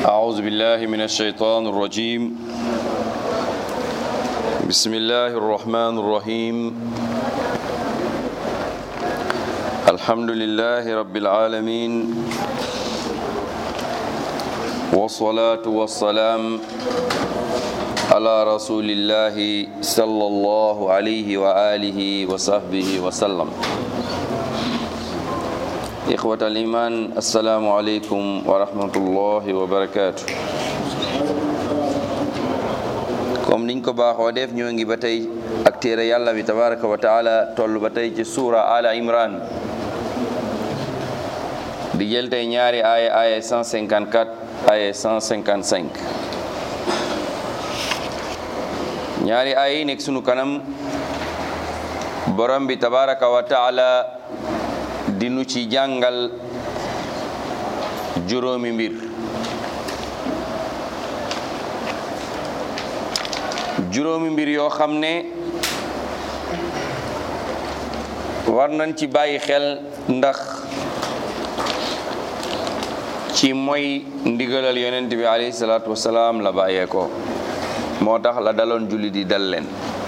أعوذ بالله من الشيطان الرجيم بسم الله الرحمن الرحيم الحمد لله رب العالمين والصلاة والسلام على رسول الله صلى الله عليه وآله وصحبه وسلم إخوة الإيمان السلام عليكم ورحمة الله وبركاته comme niñ ko baaxoo def ñoo ngi ba tey ak téere yàlla bi tabaraka wa taala toll ba tey ci suura ala imran di jël tey ñaari aaya aaya 154 aaya 155 ñaari aaya yi nekk sunu kanam borom bi tabaraka wa taala dinu ci jàngal juróomi mbir juróomi mbir yoo xam ne war nañ ci bàyyi xel ndax ci mooy ndigalal yonent bi alayhi salaatu wasalaam la bàyyee ko moo tax la daloon julli di dal leen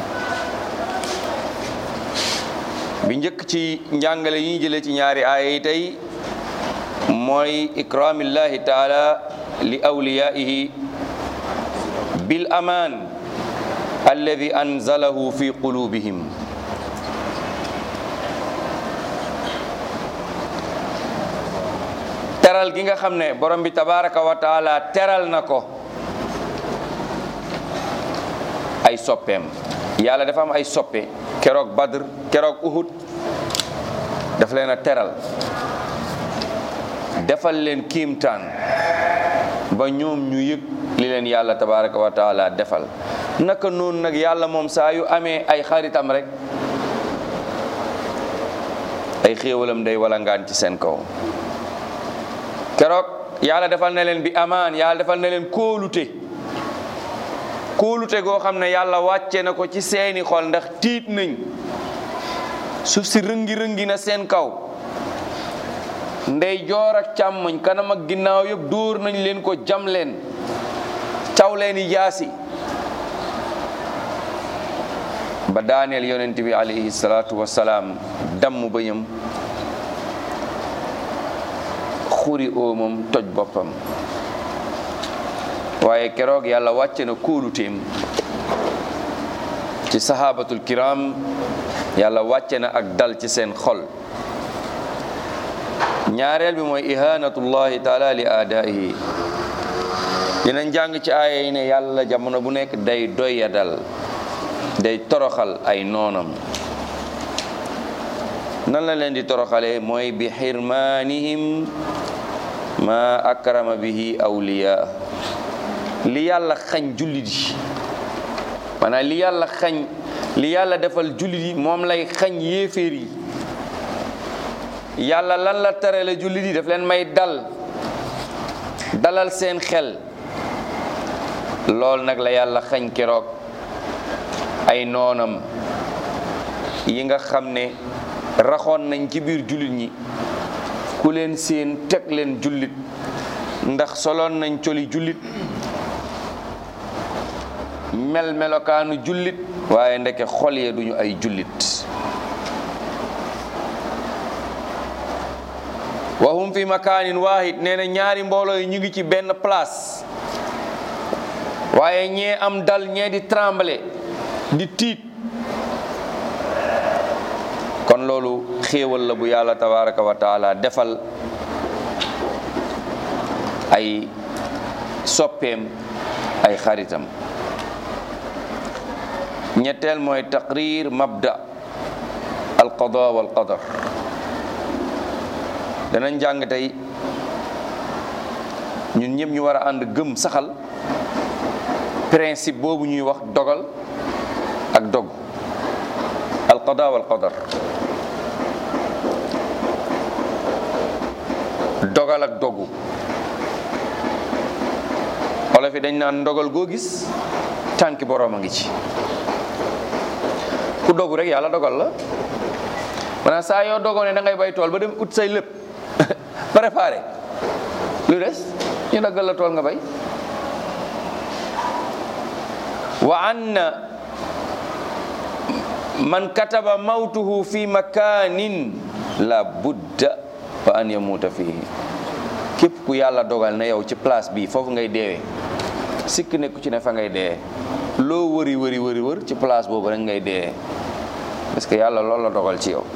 bi njëkk ci njàngale yi ñu jëlee ci ñaari aaya yi tey mooy ikraamillahi taala li awliyaihi bil amaan alladi anzalahu fi qulubihim teral gi nga xam ne borom bi tabaraka wa taala teral na ko ay soppeem yàlla dafa am ay soppe keroog badr keroog uhud daf leen a teral defal leen kiimtaan ba ñoom ñu yëg li leen yàlla tabaraka wa taala defal naka noonu nag yàlla moom saa yu amee ay xaritam rek ay xéewalam day walangaan ci seen kaw keroog yàlla defal na leen bi amaan yàlla defal na leen kóolute kóolute goo xam ne yàlla wàcce na ko ci seeni xol ndax tiit nañ suuf si rëngi-rëngi na seen kaw ndey joor ak càmmoñ kanam ak ginnaaw yëpp dóor nañ leen ko jam leen caw leeni jaasi ba daaneel yonent bi alayhi salaatu wasalaam damm bëñam xuri oomam toj boppam waaye keroog yàlla wàcce na kóoluteem ci sahabatul kiram yàlla wàcce na ak dal ci seen xol ñaareel bi mooy ihanatullahi taala li aadaihi dinañ jàng ci aaya yi ne yàlla jamono bu nekk day doya dal day toroxal ay noonam nan la leen di toroxale mooy bi xirmaanihim ma akrama bihi awliya li yàlla xañ jullit yi maanaam li yàlla xañ li yàlla defal jullit yi moom lay xañ yéeféer yi yàlla lan la tere la jullit yi daf leen may dal dalal seen xel lool nag la yàlla xañ keroog ay noonam yi nga xam ne raxoon nañ ci biir jullit ñi ku leen seen teg leen jullit ndax soloon nañ coli jullit mel melokaanu jullit waaye ndeke xol yee duñu ay jullit wa hum fi makaanin waahid nee na ñaari mbooloo yi ñu ngi ci benn place waaye ñee am dal ñee di trembler di tiit kon loolu xéewal la bu yàlla tabaraka wa taala defal ay soppeem ay xaritam ñetteel mooy taqrir mabda alqada wal qadar danañ jàng tey ñun ñëpp ñu war a ànd gëm saxal principe boobu ñuy wax dogal ak dog alqada wal qadar dogal ak dogu olof yi dañ naan ndogal goo gis tànki boroom a ngi ci ku dogu rek yàlla dogal la maanaam saa yoo dogoo ne da ngay bay tool ba dem ut say lépp préparé lu des ñu daggal la tool nga bay wa anna man kataba mawtuhu fi makanin la budda wa an yamuuta fihi képp ku yàlla dogal na yow ci place bi foofu ngay deewee sikk nekku ci ne fa ngay dee loo wëri wëri wëri wër ci place boobu rek ngay dee parce que yàlla loolu la dogal ci yow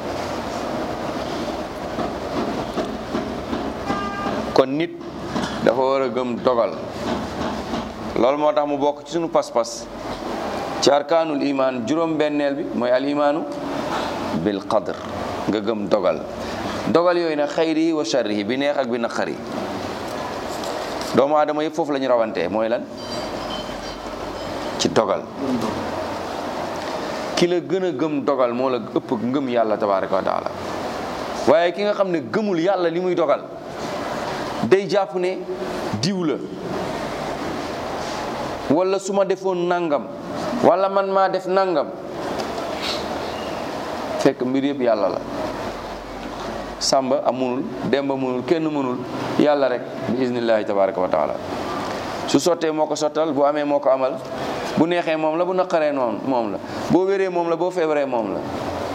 kon nit dafa war a gëm dogal loolu moo tax mu bokk ci sunu pas-pas ci arkaanul iman juróom benneel bi mooy al imaanu bil qadr nga gëm dogal dogal yooyu nag xayri wa sharrihi bi neex ak bi naqari doomu aadama yëpp foofu la ñu rawantee mooy lan ci dogal ki la gën a gëm dogal moo la ëpp ngëm yàlla tabaraka wa taala waaye ki nga xam ne gëmul yàlla li muy dogal day jàpp ne diw la wala su ma defoon nangam wala man maa def nangam fekk mbir yëpp yàlla la sàmba amunul demba munul kenn mënul yàlla rek bi iznillahi tabaraka wa taala su sottee moo ko sottal bu amee moo ko amal bu neexee moom la bu naqaree noonu moom la boo wéree moom la boo feebaree moom la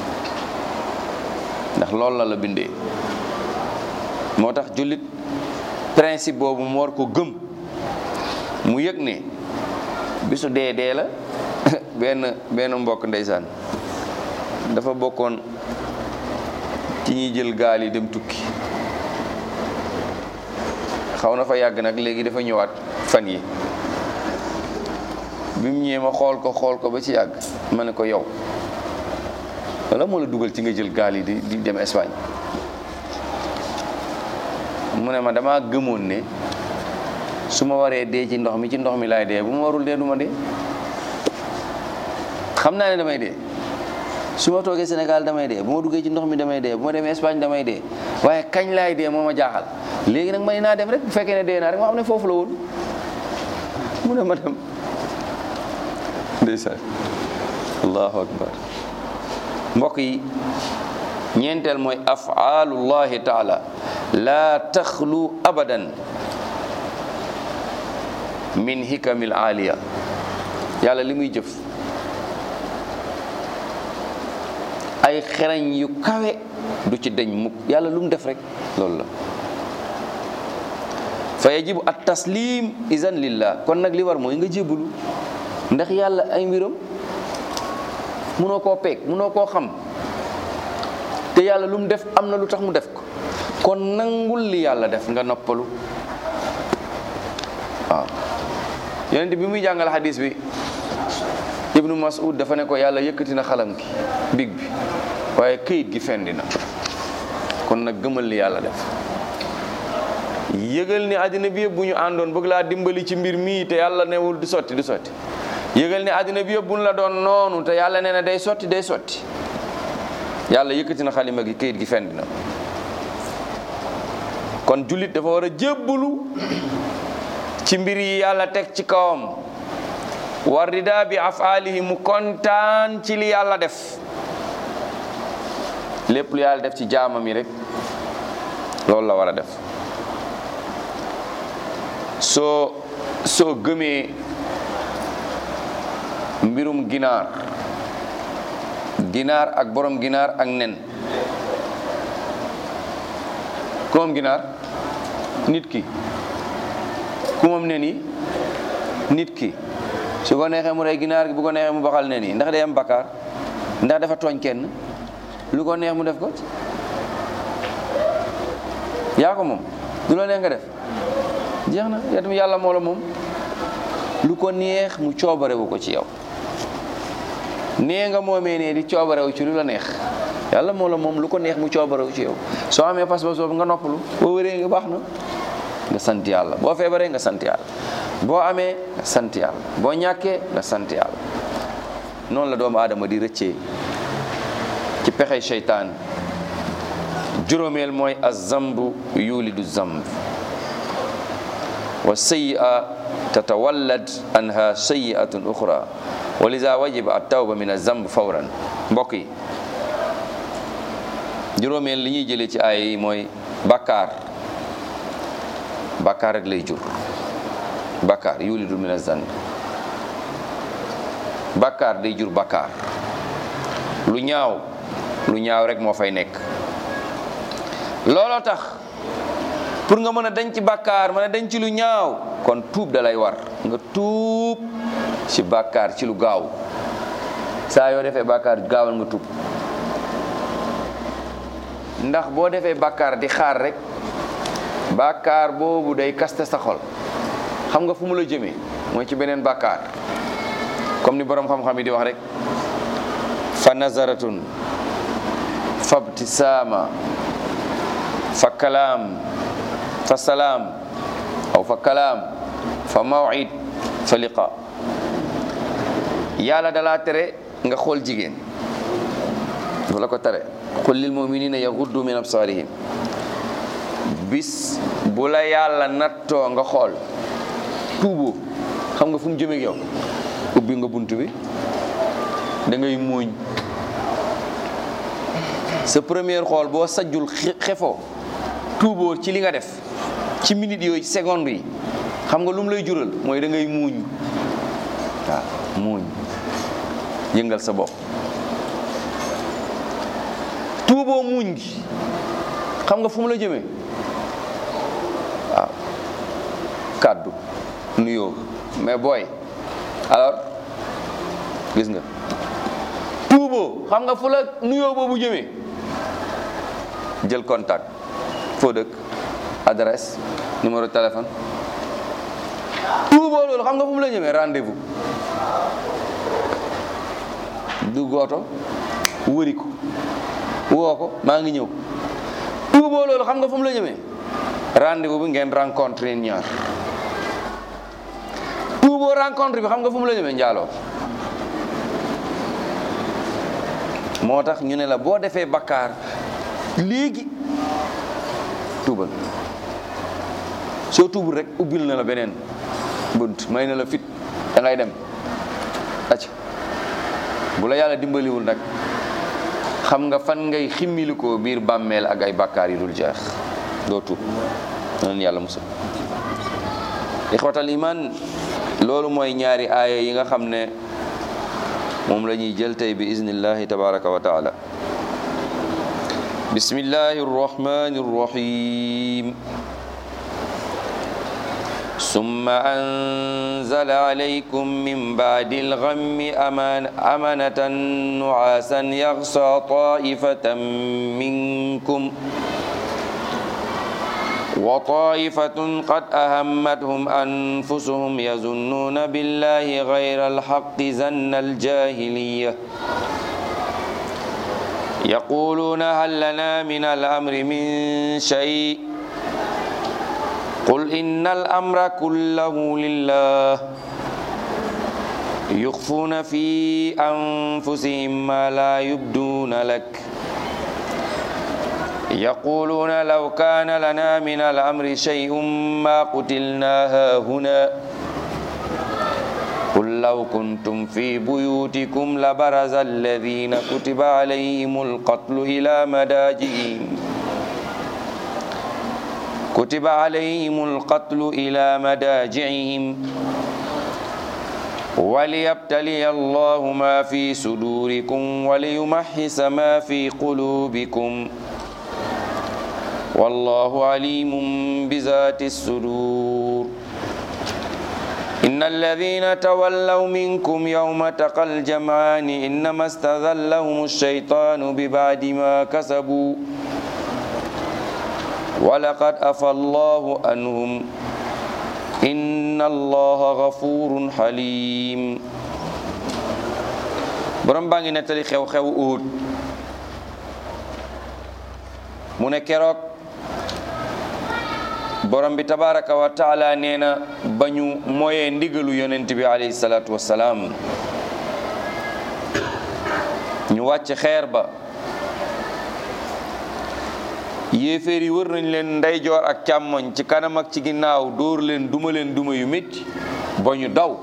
ndax loolu la la bindee moo tax jullit principe boobu mu war ko gëm mu yëg ne bisu dee dee la benn benn mbokk ndeysaan dafa bokkoon ci ñuy jël gaal yi dem tukki xaw na fa yàgg nag léegi dafa ñëwaat fan yi bi mu ñëwee ma xool ko xool ko ba ci yàgg ma ne ko yow wala moo la dugal ci nga jël gaal yi di di dem Espagne mu ne ma dama gëmoon ne su ma waree dee ci ndox mi ci ndox mi laay dee bu ma warul dee du ma dee xam naa ne damay dee su ma toogee Sénégal damay dee bu ma duggee ci ndox mi damay dee bu ma demee Espagne damay dee waaye kañ laay dee moo ma jaaxal léegi nag may naa dem rek bu fekkee ne dee naa rek ma xam ne foofu la woon mu ne ma dem ndeysaan allahu akbar mbokk yi ñeenteel mooy afaalullahi taala laa taxlu abadan min hikamil aaliya yàlla li muy jëf ay xereñ yu kawe du ci deñ mukk yàlla lu mu def rek loolu la fa yajibu at taslim izan lillah kon nag li war mooy nga jébbalu ndax yàlla ay mbiram munoo koo peeg munoo koo xam te yàlla lu mu def am na lu tax mu def ko kon nangul li yàlla def nga noppalu waaw yonent bi muy jàngal xadis bi ibnu mas'ud dafa ne ko yàlla yëkkati na xalam gi big bi waaye këyit gi fendi na kon nag gëmal li yàlla def yëgal ni àddina bi yëpp bu ñu àndoon bëgg laa dimbali ci mbir mii te yàlla newul du sotti du sotti yëgal ni àddina bi yëpp bu ñu la doon noonu te yàlla nee na day sotti day sotti yàlla yëkkati na xalima gi këyit gi fendi na kon jullit dafa war a jébbalu ci mbir yi yàlla teg ci kawam war rida bi afaalihi mu kontaan ci li yàlla def lépp lu yàlla def ci jaamam yi rek loolu la war a def soo soo gëmee mbirum ginaar ginaar ak borom ginaar ak nen ku moom ginaar nit ki ku moom nen yi nit ki su ko neexee mu rey ginaar gi bu ko neexee mu baxal nen yi ndax day am bakkaar ndax dafa tooñ kenn lu ko neex mu def ko yaa ko moom du la neex nga def jeex na yaa tamit yàlla moo la moom lu ko neex mu coobarewu ko ci yow nee nga moomee ne di coobarewu ci lu la neex yàlla moo la moom lu ko neex mu coobarewu ci yow soo amee pas-pas boobu nga noppalu boo wéree nga baax na nga sant yàlla boo feebaree nga sant yàlla boo amee nga sant yàlla boo ñàkkee nga sant yàlla noonu la doomu aadama di rëccee ci pexey seytaan juróomeel mooy azambu yulidu zamb wa sayyi'a tatawallad anha sayyi'atun ukhra wa liza wajiba at-tawba min az-zamb fawran mbokk yi juróomeel li ñuy jëlee ci aaya yi mooy bakkaar bàkkaar rek lay jur bàkkaar yulidu min azanb bàkkaar day jur bàkkaar lu ñaaw lu ñaaw rek moo fay nekk looloo tax pour nga mën a denc bàkkaar mën a denc lu ñaaw kon tuub da lay war nga tuub ci bàkkaar ci lu gaaw saa yoo defee bàkkaar gaawal nga tuub ndax boo defee bàkkaar di xaar rek bàkkaar boobu day kaste sa xol xam nga fu mu la jëmee mooy ci beneen bàkkaar comme ni boroom xam-xam yi di wax rek fa nazaratun fa btisaama fa kalaam fa salaam aw fa kalaam fa mawid fa liqa yàlla dalaa tere nga xool jigéen dafa la ko tere qul lil muminina yaghuddu min absarihim bis bu la yàlla nattoo nga xool tuuboo xam nga fu mu jëmeeg yow ubbi nga bunt bi da ngay muuñ sa première xool boo sajjul xefoo tuuboo ci li nga def ci minute yooyu seconde yi xam nga lu mu lay jural mooy da ngay muuñ waaw muuñ yëngal sa bopp tuuboo muuñ gi xam nga fu mu la jëmee waaw kàddu nuyoo mais booy alors gis nga tuuboo xam nga fu la nuyoo boobu jëmee jël contact foo dëkk adresse numéro téléphone tuuboo loolu xam nga fu mu la jëmee rendez-vous du gooto wëri ko woo ko maa ngi ñëw tuuboo loolu xam nga fu mu la jëmee rendez-vous bi ngeen rencontre yéen ñaar tuuboo rencontre bi xam nga fu mu la jëmee njaaloo moo tax ñu ne la boo defee bakkaar léegi tuubal soo tuubul rek ubbil na la beneen bunt may na la fit da ngay dem acc bu la yàlla dimbaliwul nag xam nga fan ngay ximmilikoo biir bàmmeel ak ay bakkaar yi dul jeex doo tuub nan yàlla musal ixwatal iman loolu mooy ñaari aaya yi nga xam ne moom la ñuy jël tey bi iznillahi tabaraka wa taala bismillahi arrahmani arrahim ثم أنزل عليكم من بعد الغم أمان أمنة نعاسا يغشى طائفة منكم وطائفة قد أهمتهم أنفسهم يظنون بالله غير الحق زن الجاهلية يقولون هل لنا من الأمر من شيء قل إن الأمر كله لله يخفون في أنفسهم ما لا يبدون لك يقولون لو كان لنا من الأمر شيء ما قتلنا هاهنا قل لو كنتم في بيوتكم لبرز الذين كتب عليهم القتل إلى مداجئهم كتب عليهم القتل إلى مداجعهم وليبتلي الله ما في صدوركم وليمحص ما في قلوبكم والله عليم بذات الصدور إن الذين تولوا منكم يوم تقى الجمعان إنما استذلهم الشيطان ببعد ما كسبوا ولقد أفى الله عنهم إن الله غفور حليم borom baa ngi nettali xew-xew Uhud mu ne keroog borom bi tabaraka wa taala nee na ba ñu mooyee ndigalu yonent bi alayhi salaatu wassalaam ñu wàcc xeer ba yéeféer yi wër nañ leen ndeyjoor ak càmmoñ ci kanam ak ci ginnaaw dóor leen duma leen duma yu métti ba ñu daw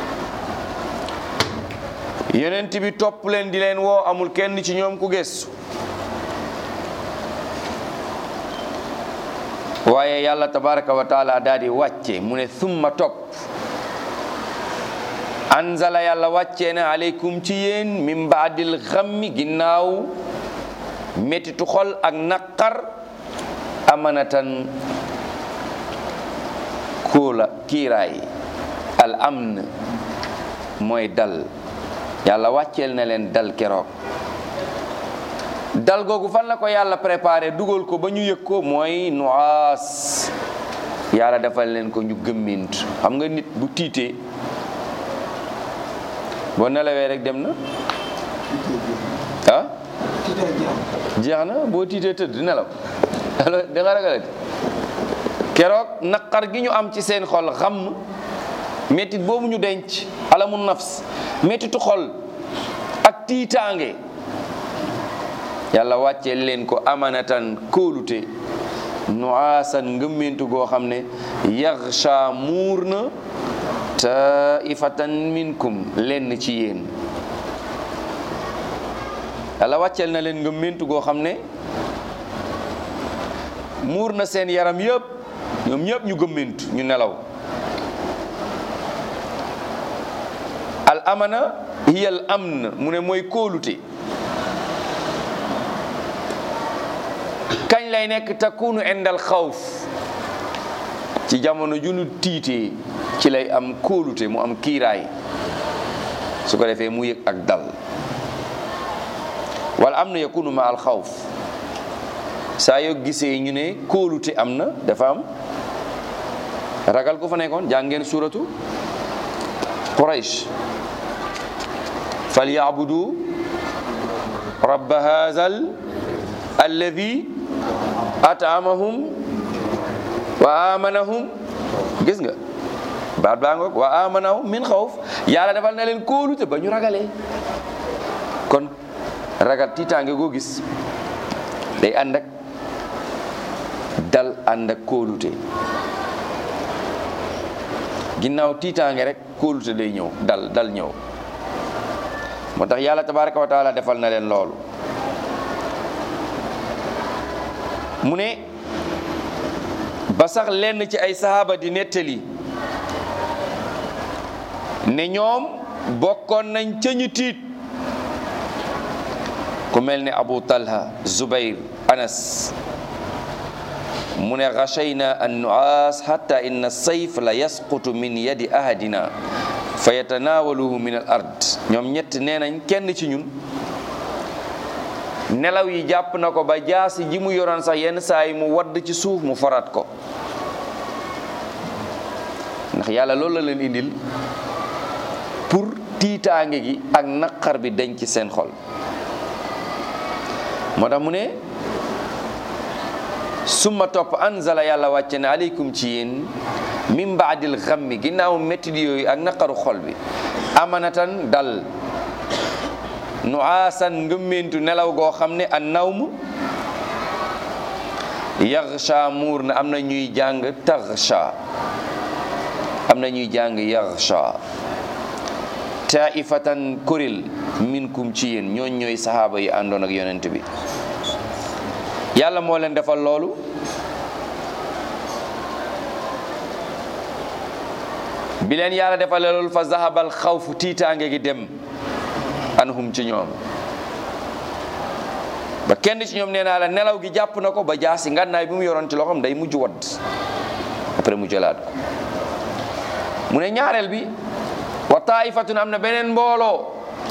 yonent bi topp leen di leen woo amul kenn ci ñoom ku gëstu waaye yàlla tabaraka wa taala daal di wàcce mu ne summa topp anzala yàlla wàccee na aleykum ci yéen min baadil xammi ginnaaw métitu xol ak naqar amanatan kóola kiiraay al amn mooy dal yàlla wàcceel na leen dal keroog dal googu fan la ko yàlla préparé dugal ko ba ñu yëg ko mooy nuaas yàlla defal leen ko ñu gëmmint xam nga nit bu tiitee boo nelawee rek dem na ah jeex na boo tiitee tëdd nelaw alors da nga ragalati keroog naqar gi ñu am ci seen xol xam méttit boobu ñu denc alamu nafs méttitu xol ak tiitaange yàlla wàccee leen ko amanatan kóolute nuaasan ngëmmentu goo xam ne yaxsha muur na taifatan minkum lenn ci yéen yàlla wàcceel na leen ngëmmentu goo xam ne muur na seen yaram yëpp ñoom ñëpp ñu gëmmentu ñu nelaw al amana hiya al amn mu ne mooy kóolute kañ lay nekk takunu indal xawf ci jamono ju nu tiitee ci lay am kóolute mu am kiiraay su ko defee mu yëg ak dal wala am na yakunu ma al xawf saa yoo gisee ñu ne kóolute am na dafa am ragal ko fa nekkoon jàngeen suratu quraish falyabudu rabba hazal alladi atamahum wa amanahum gis nga baat baa ngoog wa amanahum min xawf yàlla defal na leen kóolute ba ñu ragalee kon ragal tiitaange goo gis day ànd ak dal ànd ak kóolute ginnaaw tiitaange rek kóolute day ñëw dal dal ñëw moo tax yàlla tabaraka wa taala defal na leen loolu mu ne ba sax lenn ci ay sahaaba di nettali ne ñoom bokkoon nañ ca ñu tiit ku mel ne Abu Talha Zubayr Anas mu ne xachayna an nuaas xatta inna sayf la yasqutu min yadi ahadina fa yatanaawaluhu min al ard ñoom ñett nee nañ kenn ci ñun nelaw yi jàpp na ko ba jaasi ji mu yoroon sax yenn saa yi mu wadd ci suuf mu forat ko ndax yàlla loolu la leen indil pour tiitaange gi ak naqar bi dañ ci seen xol moo tax mu ne summa topp anzala yàlla wàcce ne aleykum ci yéen min baadil xammi ginnaaw métti yooyu ak naqaru xol bi amanatan dal nu aasan ngëmmentu nelaw goo xam ne an nawm yaxsha muur na am na ñuy jàng taxsha am na ñuy jàng yaxsha taifatan kuréel minkum ci yéen ñooñ ñooy sahaaba yi àndoon ak yonent bi yàlla moo leen defal loolu bi leen yàlla defal loolu fa zahabal xawfu tiitaange gi dem anhum ci ñoom ba kenn ci ñoom nee naa la nelaw gi jàpp na ko ba jaasi ngànnaay bi mu yoroon ci loxoom day mujj wadd après mu jëlaat ko mu ne ñaareel bi wa taifatun am na beneen mbooloo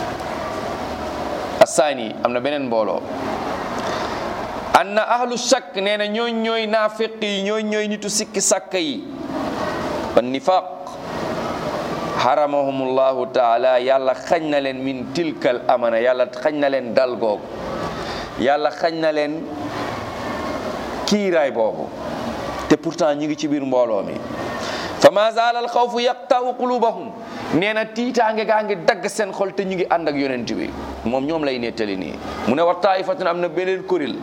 assaani am na beneen mbooloo anna ahlu shakk nee na ñooñ ñooy naafiq yi ñooñ ñooy nitu sikki sàkk yi wa nifaq haramahumullahu taala yàlla xañ na leen min tilkal amana yàlla xañ na leen dal googu yàlla xañ na leen kiiraay boobu te pourtant ñi ngi ci biir mbooloo mi fa ma zaala al xawfu yaqta'u qulubahum nee na tiitaange gaa ngi dagg seen xol te ñu ngi ànd ak yonent bi moom ñoom lay nettali nii mu ne wa taifatun am na beneen kuréel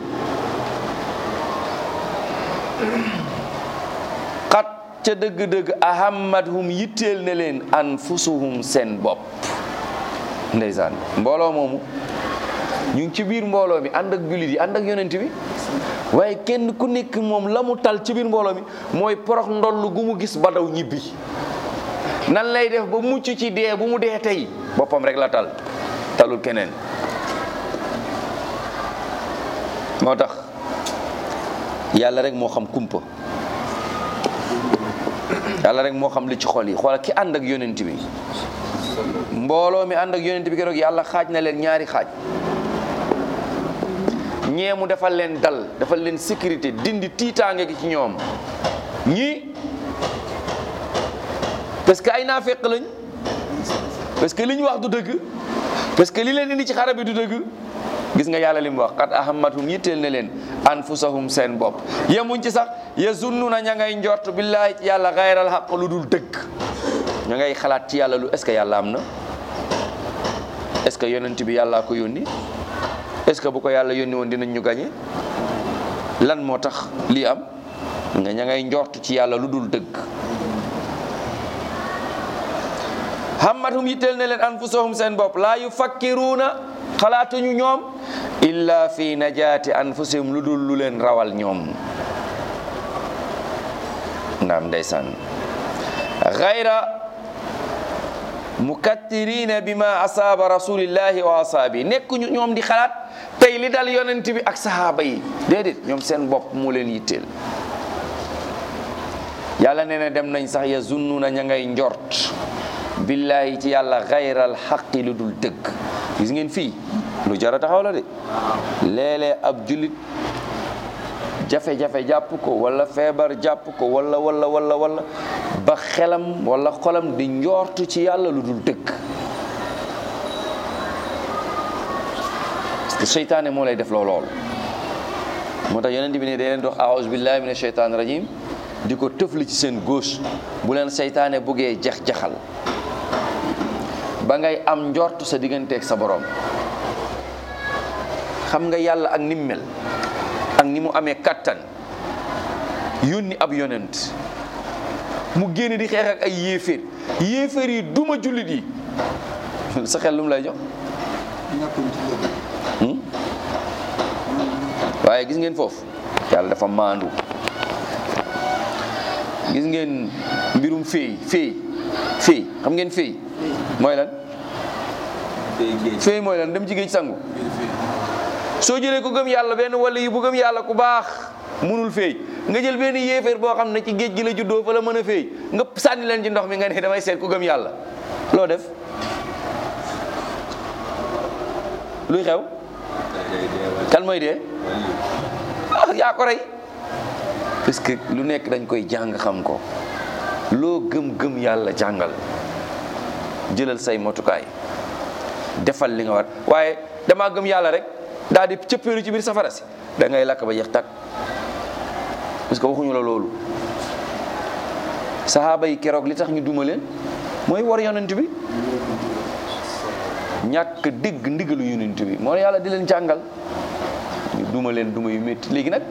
xat ca dëgg-dëgg ahammadhum yitteel ne leen anfusuhum seen bopp ndeysaan mbooloo moomu ñu ngi ci biir mbooloo mi ànd ak jullit yi ànd ak yonent bi waaye kenn ku nekk moom la mu tal ci biir mbooloo mi mooy porox ndoll gu mu gis ba daw ñibbi nan lay def ba mucc ci dee bu mu dee tey boppam rek la tal talul keneen moo tax yàlla rek moo xam kumpa yàlla rek moo xam li ci xol yi xoola ki ànd ak yonent bi mbooloo mi ànd ak yonent bi keroog yàlla xaaj na leen ñaari xaaj ñee mu defal leen dal defal leen sécurité dindi tiitaange gi ci ñoom ñii parce que ay naafeq lañ parce que li ñu wax du dëgg parce que li leen indi ci xare bi du dëgg gis nga yàlla li mu wax qad ahammatum yitteel na leen anfusahum seen bopp yemuñ ci sax yazunnuna ña ngay njort billaahi ci yàlla gayral xaq lu dul dëgg ña ngay xalaat ci yàlla lu est ce que yàlla am na est ce que yonent bi yàllaa ko yónni est ce que bu ko yàlla yónni woon dinañ ñu gañe lan moo tax lii am nga ña ngay njort ci yàlla lu dul dëgg hammatum yitteel na leen anfusahum seen bopp laa yufakkiruuna xalaatuñu ñoom illa fi najaati anfusihim lu dul lu leen rawal ñoom naam ndeysaan gayra mukattirina bima asaaba rasulillahi wa asaabi nekkuñu ñoom di xalaat tey li dal yonent bi ak sahaaba yi déedéet ñoom seen bopp moo leen yitteel yàlla nee na dem nañ sax ya zunnuna ña ngay njort billahi ci yàlla gayral xaqi lu dul dëgg gis ngeen fii lu jara taxaw la de léeg-léeg ab jullit jafe-jafe jàpp ko wala feebar jàpp ko wala wala wala wala ba xelam wala xolam di njortu ci yàlla lu dul dëgg parce que seytaane moo lay def loo lool moo tax yonent bi ne day leen dox aouzu billahi mina sheytaan rajim di ko tëfli ci seen gauche bu leen seytaane buggee jax-jaxal ba ngay am njort sa digganteeg sa borom xam nga yàlla ak ni mu mel ak ni mu amee kattan yónni ab yonent mu génn di xeex ak ay yéeféer yéeféer yi duma jullit yi sa xel lu mu lay jox waaye gis ngeen foofu yàlla dafa maandu gis ngeen mbirum féey féey féey xam ngeen féey mooy lan féey mooy lan dem ci géej sangu soo jëlee ko gëm yàlla benn wala yi bu gëm yàlla ku baax munul féey nga jël benn yéeféer boo xam ne ci géej gi la juddoo fa la mën a féey nga sànni leen ci ndox mi nga ne damay seet ku gëm yàlla loo def luy xew kan mooy dee ah yaa ko rey parce que lu nekk dañ koy jàng xam ko loo gëm-gëm yàlla jàngal jëlal say motukaay defal li nga war waaye damaa gëm yàlla rek daal di cëppeelu ci biir safara si da ngay lakk ba jeex tàkk parce que waxuñu la loolu saxaaba yi keroog li tax ñu duma leen mooy war yonent bi ñàkk dégg ndigalu yonent bi moo yàlla di leen jàngal ñu duma leen duma yu métti léegi nag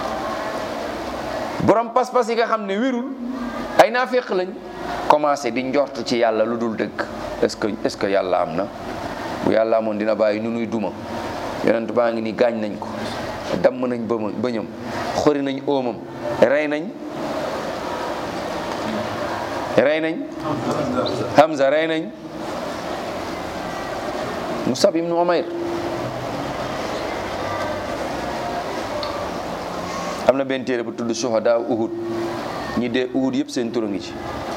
borom pas-pas yi nga xam ne wérul ay naaféq lañ commencé di njort ci yàlla lu dul dëgg est-ce que est-ce que yàlla am na bu yàlla amoon dina bàyyi nu nuy duma yonent baa ngi ni gaañ nañ ko damm nañ bëma bëñam xori nañ óomam rey nañ rey nañ Hamza rey nañ Musab ibnu Umayr am na benn téere bu tudd Shuhada Uhud ñi dee Uhud yëpp seen tur a ngi ci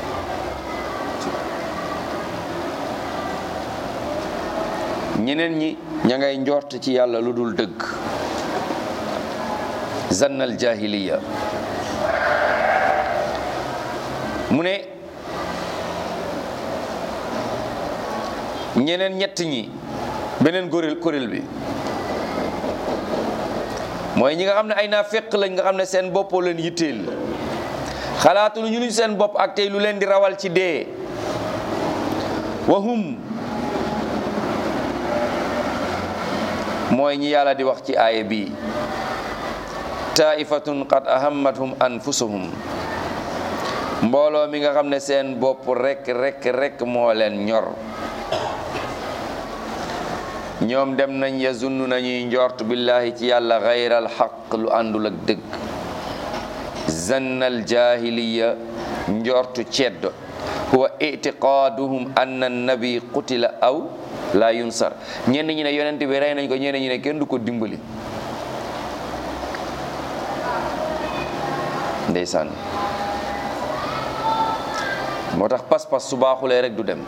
ñeneen ñi ña ngay njort ci yàlla lu dul dëgg zannal jahiliya mu ne ñeneen ñett ñi beneen góréel kuréel bi mooy ñi nga xam ne ay naa féq lañ nga xam ne seen boppoo leen yitteel xalaatu ñu ñu seen bopp ak tey lu leen di rawal ci dee wahum mooy ñi yàlla di wax ci aaya bi taifatun qad ahammathum anfusuhum mbooloo mi nga xam ne seen bopp rek rek rek moo leen ñor ñoom dem nañ yazunnu nañuy njort billahi ci yàlla gayral xaq lu àndul ak dëgg zannal jahiliya njortu ceddo huwa itiqaaduhum anna nabi qutila aw la yunsar ñenn ñi ne yonent bi rey nañ ko ñenn ñi ne kenn du ko dimbali ndeysaan moo tax pas-pas su baaxulee rek du dem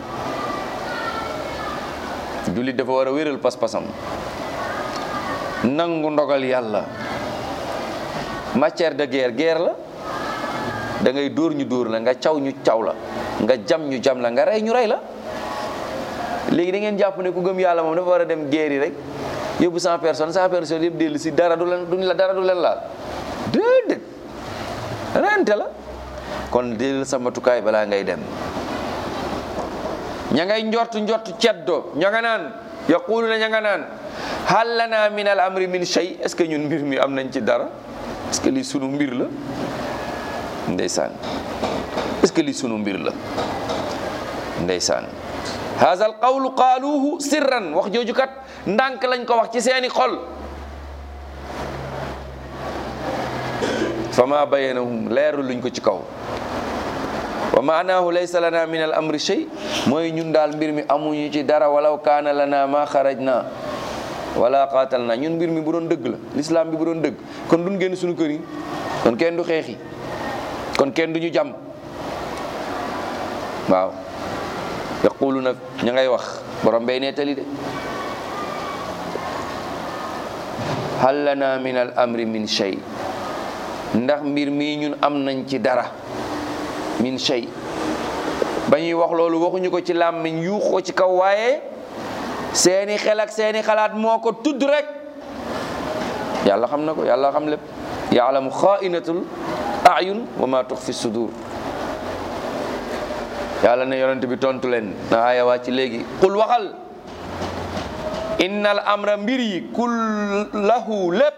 jullit dafa war a wéral pas-pasam nangu ndogal yàlla matière de guerre guerre la da ngay dóor ñu dóor la nga caw ñu caw la nga jam ñu jam la nga rey ñu rey la léegi da ngeen jàpp ne ku gëm yàlla moom dafa war a dem guerre yi rek yóbbu cent personnes cent personnes yëpp dellu si dara du leen duñ la dara du leen laal déedéet rente la kon dellu sa matukaay balaa ngay dem ña ngay njort njort ceddo ña nga naan yaquluna ña nga naan hal lana min al amri min shay est ce que ñun mbir mi am nañ ci dara est ce que lii sunu mbir la ndeysaan est ce que lii sunu mbir la ndeysaan haza al qawlu qaaluuhu sirran wax jooju kat ndànk lañ ko wax ci seeni xol fa ma bayanahum leeru luñ ko ci kaw wa maanaahu laysa lana min al amri shay mooy ñun daal mbir mi amuñu ci dara walaw kaana lana ma xarajna wala qaatal na ñun mbir mi bu doon dëgg la l'islam bi bu doon dëgg kon duñ génn suñu kër yi kon kenn du xeexi kon kenn du ñu jàmm waaw yaquluna ña ngay wax borom bay nettali de hal lana min al amri min shay ndax mbir mii ñun am nañ ci dara min shay ba ñuy wax loolu waxuñu ko ci làmmiñ yuux ko ci kaw waaye seeni xel ak seeni xalaat moo ko tudd rek yàlla xam na ko yàlla xam lépp yaalamu xaainatul ayun wa ma tux fi sudur yàlla ne yonent bi tontu leen na aaya waa ci léegi qul waxal innal amra mbir yi kullahu lépp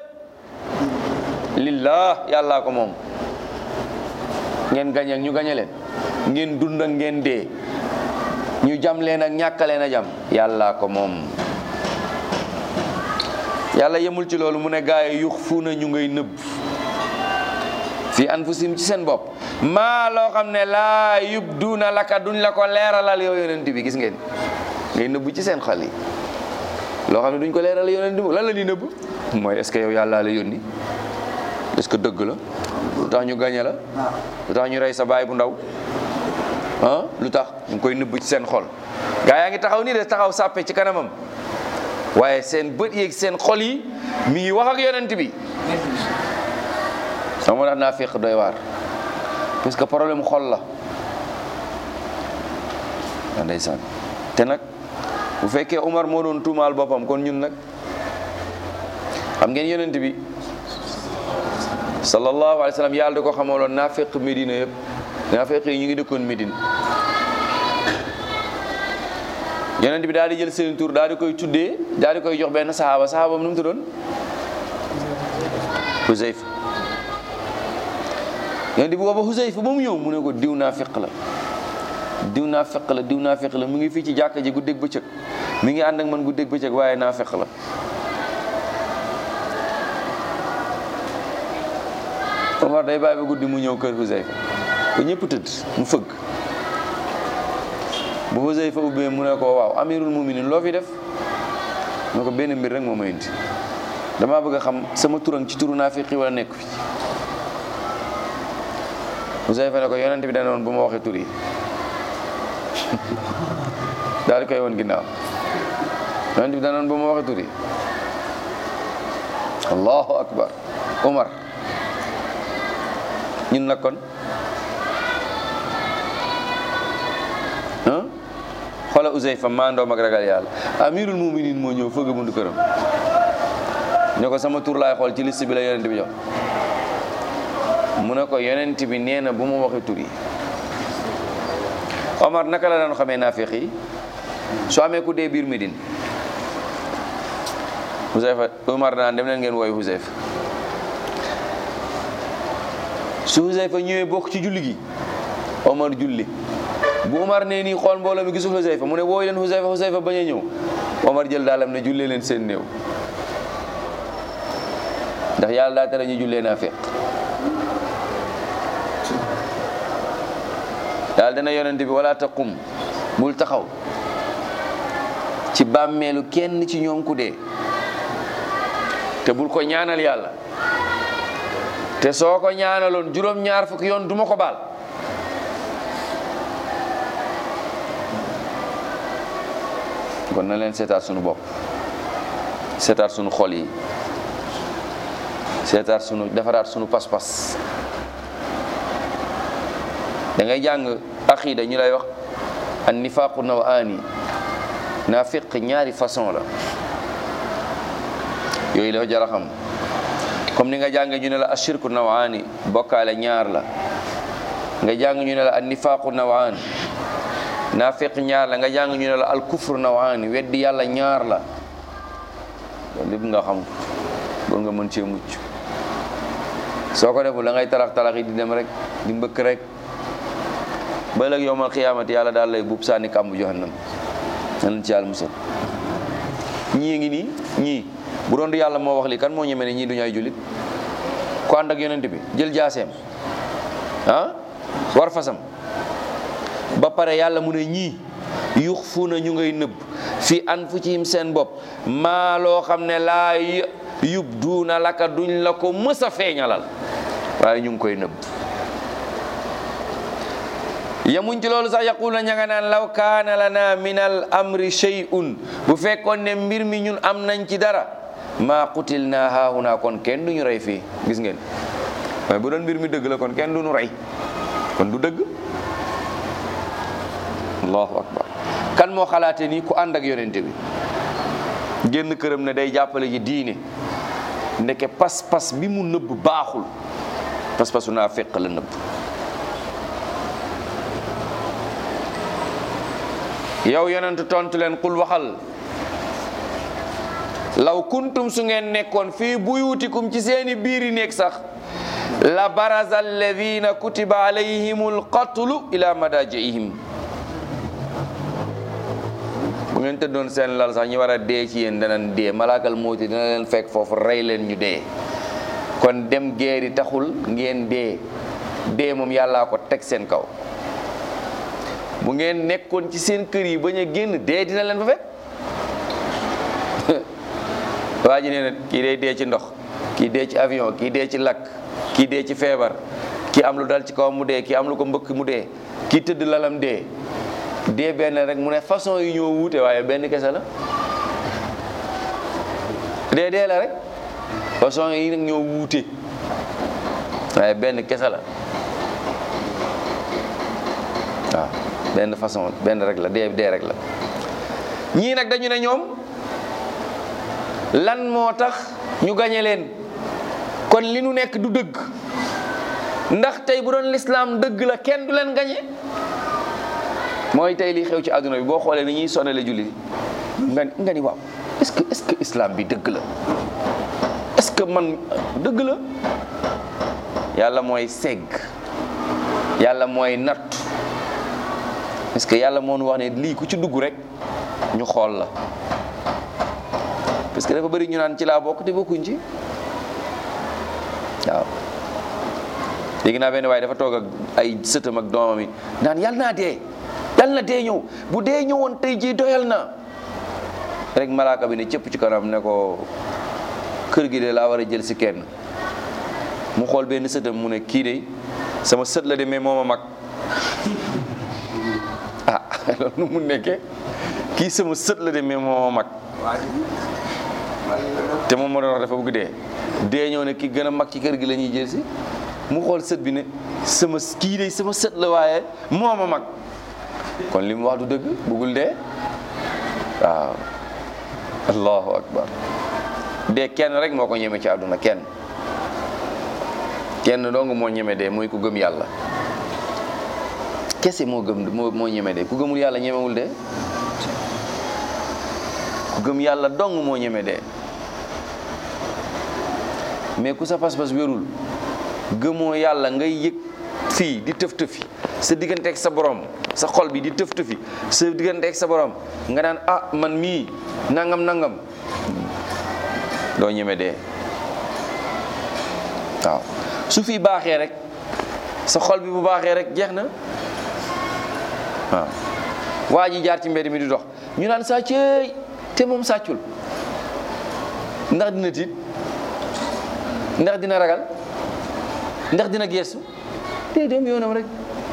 lillah yàllaa ko moom ngeen gañ ak ñu gañe leen ngeen dund ak ngeen dee ñu jam leen ak ñàkkaleen a jam yàllaa ko moom yàlla yemul ci loolu mu ne gaay yux fu na ñu ngay nëbb fi anfusim ci seen bopp maa loo xam ne laa yubduuna laka duñ la ko leeralal yow yonent bi gis ngeen ngay nëbb ci seen xol yi loo xam ne duñ ko leeralal yonent bi lan la ñuy nëbb mooy est-ce que yow yàllaa la yónni est-ce que dëgg la lu tax ñu gañe la lu tax ñu rey sa baay bu ndaw ah lu tax ñu ngi koy nëbb ci seen xol gaa yaa ngi taxaw nii de taxaw sàppe ci kanamam waaye seen bët yeeg seen xol yi mi ngi wax ak yonent bi sama moo tax naa féq doy waar parce que problème xol la waa ndeysaan te nag bu fekkee Umar moo doon tuumaal boppam kon ñun nag xam ngeen yonent bi sallallahu alayhi wa sallam yàlla da ko xamaloon naa féq Médina yëpp naa féq yi ñu ngi dëkkoon Médine yonent bi daal di jël seen tur daal di koy tuddee daal di koy jox benn saxaaba saxaabam nu mu tuddoon Huzayfa yonent bi booba Huzayfa ba mu ñëw mu ne ko diw naa féq la diw naa feq la diw naa feq la mu ngi fii ci jàkka ji guddeeg bëccëg mi ngi ànd ak man guddeeg bëccëg waaye naa feq la Omar day bàyyi ba guddi mu ñëw kër Huzayfa ba ñëpp tëdd mu fëgg bu Huzayfa ubbee mu ne ko waaw amirul muminin loo fi def mu ne ko benn mbir rek moo ma indi damaa bëgg a xam sama turan ci turu naa feqi wala nekk fi Huzayfa ne ko yonent bi dana woon bu ma waxee tur yi daal di koy woon ginnaaw yonent bi danoon ba ma waxee tur yi allahu akbar Umar ñun nag kon ah xoola Uzayfa maandoom ak ragal yàlla amirul muminin moo ñëw fëgg buntu këram ne ko sama tur laay xool ci liste bi la yonent bi jox mu ne ko yonent bi nee na bu ma waxee tur yi Omar naka la daan xamee naafiq yi soo amee ku dee biir Médine Huzayfa Omar daan dem leen ngeen wooyu Huzayfa su Huzayfa ñëwee bokk ci julli gi Omar julli bu Omar nee nii xool mbooloo mi gisul Huzayfa mu ne wooyu leen Huzayfa Huzayfa bañ a ñëw Omar jël daalam ne jullee leen seen néew ndax yàlla daa tere ñu jullee naa féq daal dana yonent bi wala taqum bul taxaw ci bàmmeelu kenn ci ñoom ku dee te bul ko ñaanal yàlla te soo ko ñaanaloon juróom-ñaar fukki yoon duma ko baal kon na leen seetaat sunu bopp seetaat sunu xol yi seetaat sunu defaraat sunu pas-pas da ngay jàng aqida ñu lay wax an nifaaqu nawaani naafiq ñaari façon la yooyu dafa jar a xam comme ni nga jàng ñu ne la ashirku nawaani bokkaale ñaar la nga jàng ñu ne la an nifaaqu nawaani naafiq ñaar la nga jàng ñu ne la al kufru nawaani weddi yàlla ñaar la loolu lépp nga xam ba nga mën cee mucc soo ko deful da ngay tarax tarax yi di dem rek di mbëkk rek ba léegi yowmal xiyaamati yàlla daal lay buub sànni kàmbu jahannam nan ci yàlla musal ñii ngi nii ñii bu doon du yàlla moo wax li kan moo ñeme ne ñii duñu ay jullit ku ànd ak yonent bi jël jaaseem ah war fasam ba pare yàlla mu ne ñii yux fu na ñu ngay nëbb fi anfusihim seen bopp maa loo xam ne laa yub duuna laka duñ la ko mës a feeñalal waaye ñu ngi koy nëbb yamuñ ci loolu sax yaqul na ña nga naan law kaana lana min al amri shay'un bu fekkoon ne mbir mi ñun am nañ ci dara maa qutil naa haahuna kon kenn duñu rey fii gis ngeen waaye bu doon mbir mi dëgg la kon kenn duñu rey kon du dëgg allahu akbar kan moo xalaate nii ku ànd ak yonente bi génn këram ne day jàppale ji diine ndeke pas-pas bi mu nëbb baaxul pas-pasu naa fekk la nëbb yow yonent tontu leen qul waxal law kuntum su ngeen nekkoon fii buyutikum ci seeni biiri nekk sax la baraza alladina kutiba alayhimul qatlu ila madajiihim bu ngeen tëddoon seen lal sax ñi war a dee ci yéen danañ dee malaakal mawti dina leen fekk foofu rey leen ñu dee kon dem geeri taxul ngeen dee dee moom yàllaa ko teg seen kaw bu ngeen nekkoon ci seen kër yi bañ a génn dee dina leen fa fekk waa ji nee na kii day dee ci ndox kii dee ci avion kii dee ci lakk kii dee ci feebar kii am lu dal ci kaw mu dee kii am lu ko mbëkk mu dee kii tëdd lalam dee dee benn rek mu ne façon yi ñoo wuute waaye benn kese la dee dee la rek façon yi nag ñoo wuute waaye benn kese la waaw benn façon benn rek la dee dee rek la ñii nag dañu ne ñoom lan moo tax ñu gañe leen kon li nu nekk du dëgg ndax tey bu doon lislaam dëgg la kenn du leen gañe mooy tey li xew ci àdduna bi boo xoolee ni ñuy sonale julli nga nga ni waaw est-ce que est-ce que islam bi dëgg la est-ce que man dëgg la yàlla mooy segg yàlla mooy natt parce que yàlla moo nu wax ne lii ku ci dugg rek ñu xool la parce que dafa bëri ñu naan ci laa bokk te bokkuñ ci waaw léegi naa benn waaye dafa toog ak ay sëtam ak doomam yi naan yàlla naa dee yàlla na dee ñëw bu dee ñëwoon tey jii doyal na rek malaaka bi ne cëpp ci kanam ne ko kër gi de laa war a jël si kenn mu xool benn sëtam mu ne kii de sama sët la de mais mooma mag ah loolu nu mu nekkee kii sama sët la de mais mooma mag te moom moo doon wax dafa bëgg dee dee ñëw ne ki gën a mag ci kër gi la ñuy jël si mu xool sët bi ne sama kii de sama sët la waaye mooma mag kon li mu wax du dëgg bëggul dee waaw allahu akbar dee kenn rek moo ko ñeme ci àdduna kenn kenn dong moo ñeme dee mooy ku gëm yàlla kese moo gëm moo moo ñeme dee ku gëmul yàlla ñemewul dee ku gëm yàlla dong moo ñeme dee mais ku sa pas-pas wérul gëmoo yàlla ngay yëg fii di tëf tëfi sa digganteeg sa borom sa xol bi di tëf tëfi sa digganteeg sa borom nga naan ah man mii nangam nangam doo ñeme dee waaw su fi baaxee rek sa xol bi bu baaxee rek jeex na waaw waa ji jaar ci mbedd mi di dox ñu naan sàcceey te moom sàccul ndax dina tiit ndax dina ragal ndax dina geestu te dem yoonam rek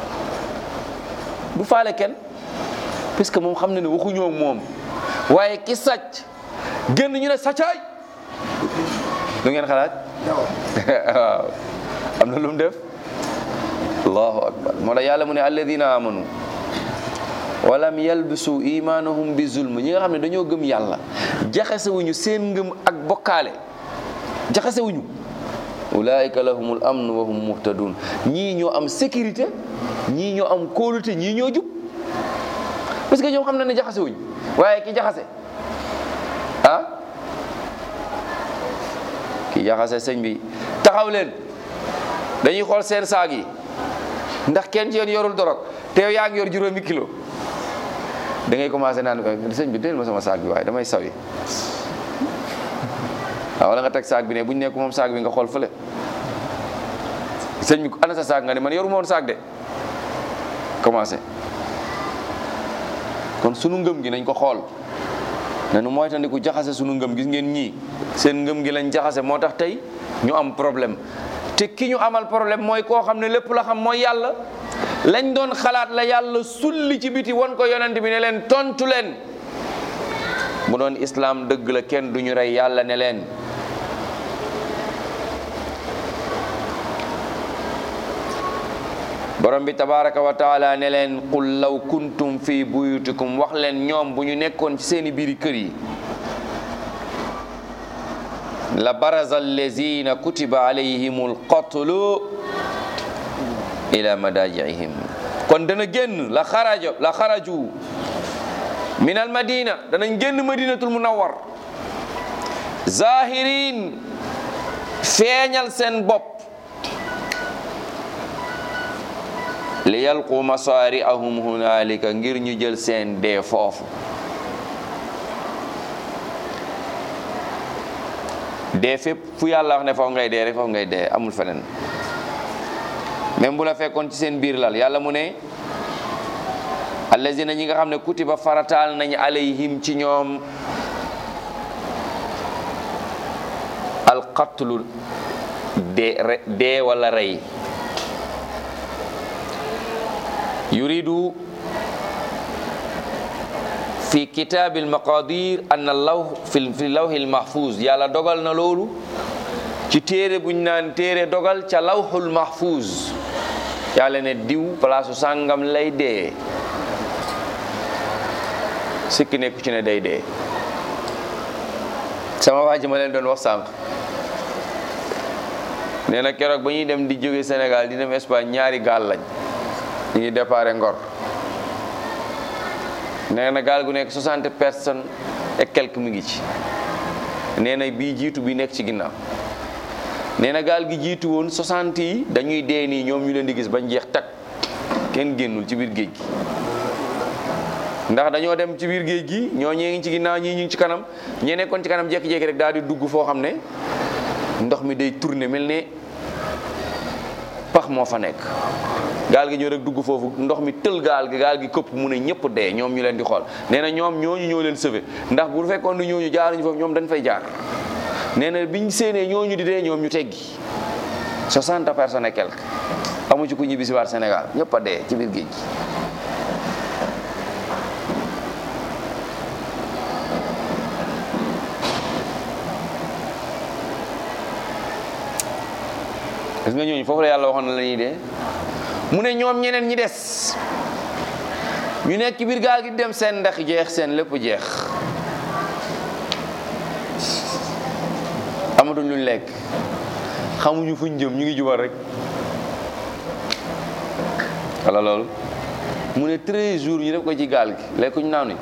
bu faale kenn puisque moom xam na ne waxuñoo ak moom waaye ki sàcc génn ñu ne sàccaay lu ngeen xalaat waaw am na lu mu def allahu akbar moo tax yàlla mu ne alladina amanu walam yalbisu imanahum bi zulm ñi nga xam ne dañoo gëm yàlla jaxasewuñu seen ngëm ak bokkaale jaxasewuñu ulaika lahumul amn wa hum muhtadun ñii ñoo am sécurité ñii ñoo am kóolute ñii ñoo jub parce que ñoom xam na ne jaxasewuñu waaye ki jaxase ah ki jaxase sëñ bi taxaw leen dañuy xool seen saag yi ndax kenn ci yéen yorul dorog te yow yaa ngi yor juróomi kilo da ngay commencé naan sëñ bi déel ma sama saag bi waaye damay sawi waaw wala nga teg saag bi ne bu ñu nekk moom saag bi nga xool fële sëñ bi ana sa saag nga ne man yoruma woon saag de commencé kon sunu ngëm gi nañ ko xool nanu moytandiku jaxase sunu ngëm gis ngeen ñii seen ngëm gi lañ jaxase moo tax tey ñu am problème te ki ñu amal problème mooy koo xam ne lépp la xam mooy yàlla lañ doon xalaat la yàlla sulli ci biti won ko yonent bi ne leen tontu leen mu doon islaam dëgg la kenn du ñu rey yàlla ne leen borom bi tabaraka wa taala ne leen qul law kuntum fi buyutikum wax leen ñoom bu ñu nekkoon ci seeni biiri kër yi la baraza allazina kutiba alayhim alqatlu ila madajiihim kon dana génn la xaraja la xaraju min al madina danañ génn madinatul munawwar zahirin feeñal seen bopp li yalqu masaari'ahum hunaalika ngir ñu jël seen dee foofu dee fépp fu yàlla wax ne foofu ngay dee rek foofu ngay dee amul feneen même bu la fekkoon ci seen biir lal yàlla mu ne allazina ñi nga xam ne kutiba farataal nañ alayhim ci ñoom alqatlu dee dee wala rey yuridu fi kitaabi almaqadir an allaw fi fi lawhi almahfuz yàlla dogal na loolu ci téere buñ naan téere dogal ca lawhul mahfuz yàlla ne diw palaasu sàngam lay dee sikki nekku ci ne day dee sama waa ji ma leen doon wax sànq nee na keroog ba ñuy dem di jóge Sénégal di dem Espagne ñaari gaal lañ ñu ngi déparé Ngor nee na gaal gu nekk 60 personnes et quelques mu ngi ci nee na bii jiitu bi nekk ci ginnaaw nee na gaal gi jiitu woon 60 yi dañuy dee nii ñoom ñu leen di gis bañ jeex tak kenn génnul ci biir géej gi ndax dañoo dem ci biir géej gi ñoo ñee ngi ci ginnaaw ñii ñu ngi ci kanam ñee nekkoon ci kanam jékki-jékki rek daal di dugg foo xam ne ndox mi day tourner mel ne pax moo fa nekk gaal gi ñëw rek dugg foofu ndox mi tël gaal gi gaal gi këpp mu ne ñëpp dee ñoom ñu leen di xool nee na ñoom ñooñu ñoo leen sauvé ndax bu fekkoon ne ñooñu jaaruñu foofu ñoom dañ fay jaar nee na biñ séenee ñooñu di dee ñoom ñu teggi 60 personnes et quelques amu ci ku ñibbi si waat Sénégal ñëpp a dee ci biir géej gi gis nga ñooñu foofu la yàlla waxoon na la ñuy dee mu ne ñoom ñeneen ñi des ñu nekk ci biir gaal gi dem seen ndax jeex seen lépp jeex amatuñ luñ lekk xamuñu fuñ jëm ñu ngi jubal rek wala loolu mu ne 13 jours ñu def ko ci gaal gi lekkuñ naanuñ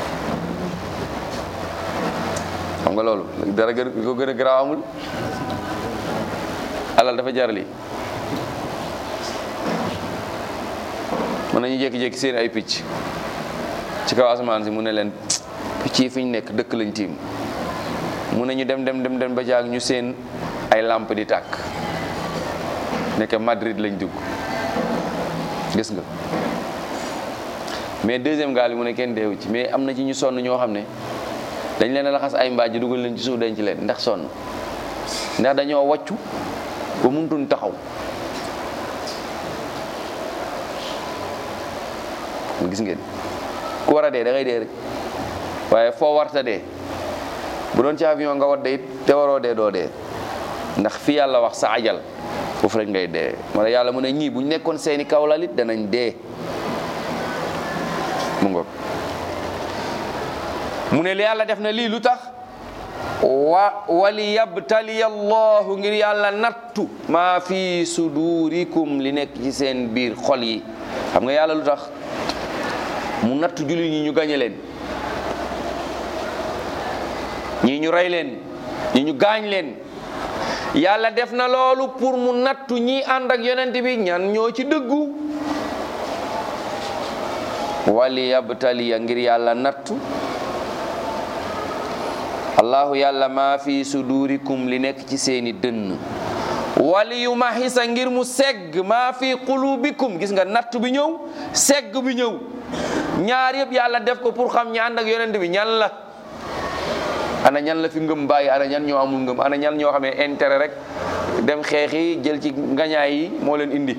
xam nga loolu dara gën ko gën a garaaw amul alal dafa jar lii mën nañu jékki-jékki seen ay picc ci kaw asamaan si mu ne leen picc yi fi ñu nekk dëkk lañ tiim mu ne ñu dem dem dem dem ba jaag ñu seen ay lamp di tàkk nekk Madrid lañ dugg gis nga mais deuxième gaal bi mu ne kenn deewu ci mais am na ci ñu sonn ñoo xam ne dañ leen a laxas ay mbaaj dugal leen ci suuf denc leen ndax sonn ndax dañoo wàccu ba mënutuñ taxaw gis ngeen ku war a dee da ngay dee rek waaye foo warta dee bu doon ci avion nga wadde it te waroo dee doo dee ndax fi yàlla wax sa ajal foofu rek ngay dee wala yàlla mu ne ñii bu ñu nekkoon seeni kawlalit danañ dee mu ngoog mu ne li yàlla def na lii lu tax wa wali yabtaliya allahu ngir yàlla nattu maa fi sudurikum li nekk ci seen biir xol yi xam nga yàlla lu tax mu nattu jullit ñi ñu gañe leen ñii ñu rey leen ñi ñu gaañ leen yàlla def na loolu pour mu nattu ñi ànd ak yonent bi ñan ñoo ci dëggu wali yabtaliya ngir yàlla nattu allahu yàlla maa fi sudurikum li nekk ci seeni dënn wali yu mahisa ngir mu segg maa fi qulubikum gis nga natt bi ñëw segg bi ñëw ñaar yëpp yàlla def ko pour xam ñi ànd ak yonent bi ñan la ana ñan la fi ngëm bàyyi ana ñan ñoo amul ngëm ana ñan ñoo xamee intérêt rek dem xeexi jël ci ngañaay yi moo leen indi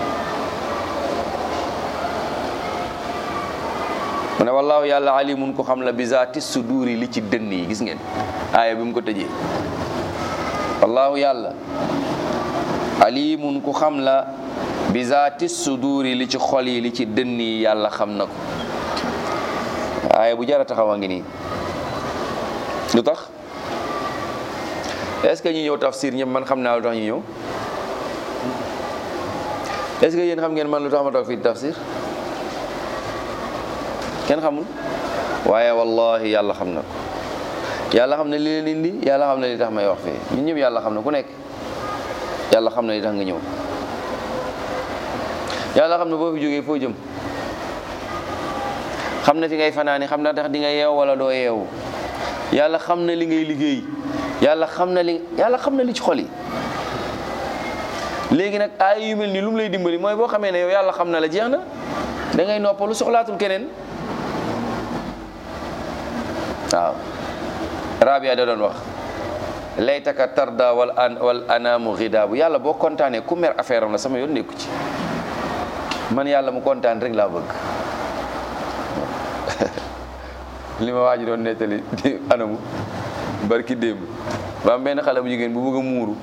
mu ne wallaahu yàlla alimun ko xam la bizaati suduuri li ci dënn yi gis ngeen aaya bi mu ko tëjee wallaahu yàlla alimun ku xam la bizaati suduuri li ci xol yi li ci dënn yi yàlla xam na ko aaya bu jara taxawa ngi nii lu tax est-ce que ñi ñëw tafsir ñëpp man xam naa lu tax ñu ñëw est-ce que yéen xam ngeen man lu tax ma toog fii tafsir kenn xamul waaye wallahi yàlla xam na ko yàlla xam ne li leen indi yàlla xam ne li tax may wax fii ñun ñëpp yàlla xam na ku nekk yàlla xam ne li tax nga ñëw yàlla xam ne boo fi jógee foo jëm xam na fi ngay fanaani xam na tax di nga yeew wala doo yeewu yàlla xam na li ngay liggéey yàlla xam na li yàlla xam na li ci xol yi léegi nag ay yu mel nii lu mu lay dimbali mooy boo xamee ne yow yàlla xam na la jeex na da ngay noppalu soxlaatul keneen waaw rabia da doon wax laytaka tarda wal an wal anaamu xidaabu yàlla boo kontaanee ku mer affaire am la sama yoon nekku ci man yàlla mu kontaan rek laa bëgg li ma waa ji doon nettali di anamu barki démb ba am benn xale bu jigéen bu bëgg a muuru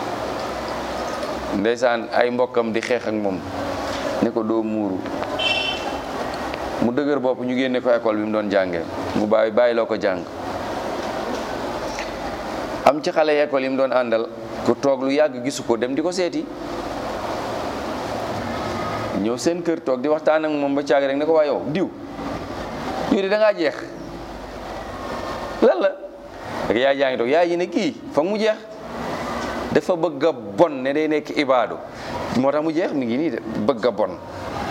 ndeysaan ay mbokkam di xeex ak moom ne ko doo muuru mu dëgër bopp ñu génne ko école bi mu doon jàngee mu bàyyi bàyyi loo ko jàng am ci xale école yi mu doon àndal ku toog lu yàgg gisu ko dem di ko seeti ñëw seen kër toog di waxtaan ak moom ba caag rek ne ko waa yow diw diw di da ngaa jeex lan la rek yaay jaa ngi toog yaay ji ne kii fa mu jeex dafa bëgg a bon ne day nekk ibaadu moo tax mu jeex mi ngi nii de bëgg a bon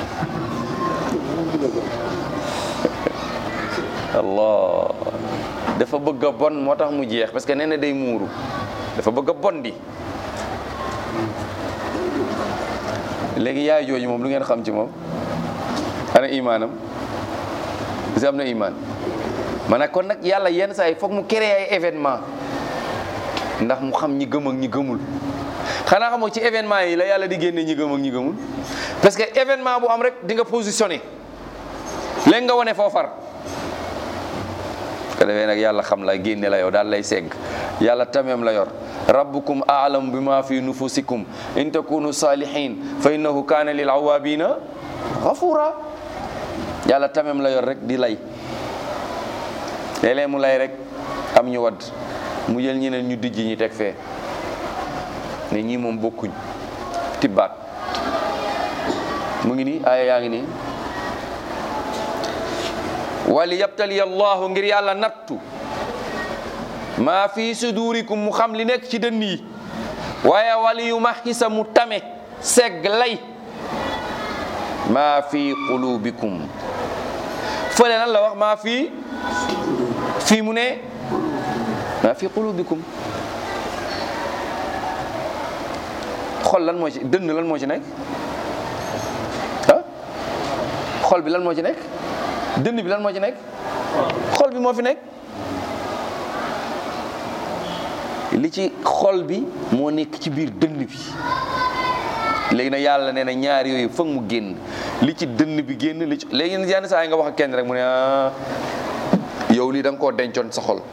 allah dafa bëgg a bon moo tax mu jeex parce que nee na day muuru dafa bëgg a bon di léegi yaay jooju moom lu ngeen xam ci moom ana imaanam parce que am na imaan ma ne kon nag yàlla yenn saa yi foog mu créer ay événement ndax mu xam ñi gëm ak ñi gëmul xanaa xamoo ci événement yi la yàlla di génne ñi gëm ak ñi gëmul parce que événement bu am rek di nga positionné léegi nga wane foofar ko defee nag yàlla xam la génne la yow daal lay segg yàlla tameem la yor rabbukum aalam bi ma fi nufusikum in takunu salihin fa innahu kaana lil awabina ghafura yàlla tameem la yor rek di lay léeg-léeg mu lay rek am ñu wadd mu jël ñeneen ñu dijj ñi teg fee ne ñii moom bokkuñ tibbaat mu ngi nii aaya yaa ngi nii wali yabtali allahu ngir yàlla nattu maa fi sudurikum mu xam li nekk ci dënn yi waaye wali yu mahisa mu tame segg lay maa fi qulubikum fële nan la wax maa fi fii mu ne maa fi qulubikum xol lan moo ci dënn lan moo ci nekk ah xol bi lan moo ci nekk dënn bi lan moo ci nekk xol bi moo fi nekk li ci xol bi moo nekk ci biir dënn bi léegi nag yàlla nee na ñaar yooyu foog mu génn li ci dënn bi génn li ci léegi nag yenn saa yi nga wax ak kenn rek mu ne ah yow lii da nga koo dencoon sa xol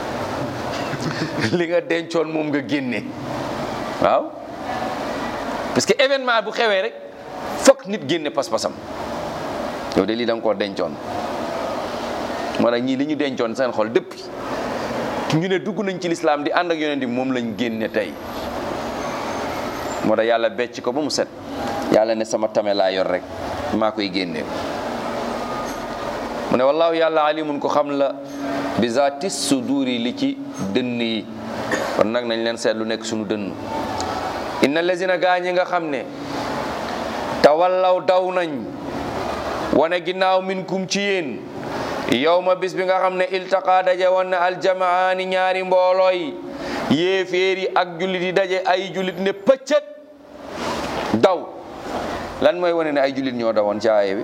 li nga dencoon moom nga génne waaw parce que événement bu xewee rek foog nit génne pas-pasam yow de lii da nga koo dencoon moo tax ñii li ñu dencoon seen xol depuis ñu ne dugg nañ ci lislaam di ànd ak yonent bi moom lañ génne tey moo tax yàlla becc ko ba mu set yàlla ne sama tame laa yor rek maa koy génne mu ne wallaahu yàlla alimun ko xam la bi zaati suduri li ci dënn yi kon nag nañ leen seet lu nekk suñu dënn inna lazina gaa ñi nga xam ne tawallaw daw nañ wane ginnaaw min kum ci yéen yow ma bis bi nga xam ne iltaqa daje woon na aljamaani ñaari mboolooy yéeféer yi ak jullit yi daje ay jullit ne pëccët daw lan mooy wane ne ay jullit ñoo dawoon ci aaye bi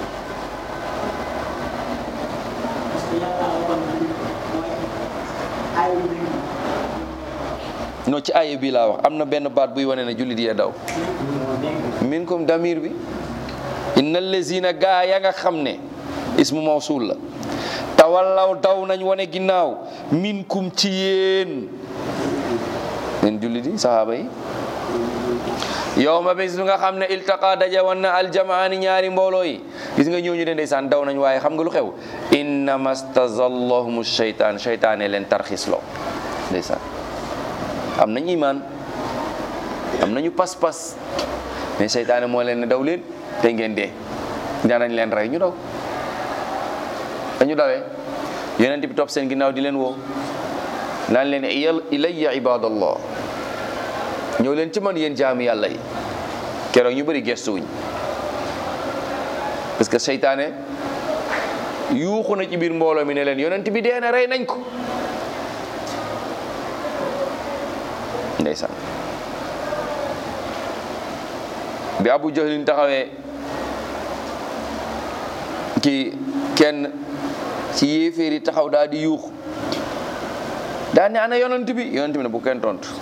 non ci aaye bi laa wax am na benn baat buy wane ne jullit yee daw min kum damir bi inna lazina gaa ya nga xam ne ismu mawsul la tawallaw daw nañ wane ginnaaw min kum ci yéen yéen jullit yi sahaaba yi yow ma bis bi nga xam ne iltaqa daje woon na aljamaani ñaari mbooloo yi gis nga ñooñu de ndeysaan daw nañ waaye xam nga lu xew innama stazallahum shaytaan shaytaane leen tarxis loo ndeysaan am nañ imaan am nañu pas-pas mais shaytaane moo leen ne daw leen te ngeen dee danañ leen rey ñu daw dañu dawee yonent bi topp seen ginnaaw di leen woo naan leen ilayya ibadallah ñëw leen ci man yéen jaami yàlla yi keroog ñu bëri gestuwuñ parce que seytaane yuuxu na ci biir mbooloo mi ne leen yonent bi dee na rey nañ ko ndeysaan bi abu jahlin taxawee ki kenn ci yéeféer yi taxaw daal di yuuxu daal ne ana yonent bi yonent bi ne bu kenn tontu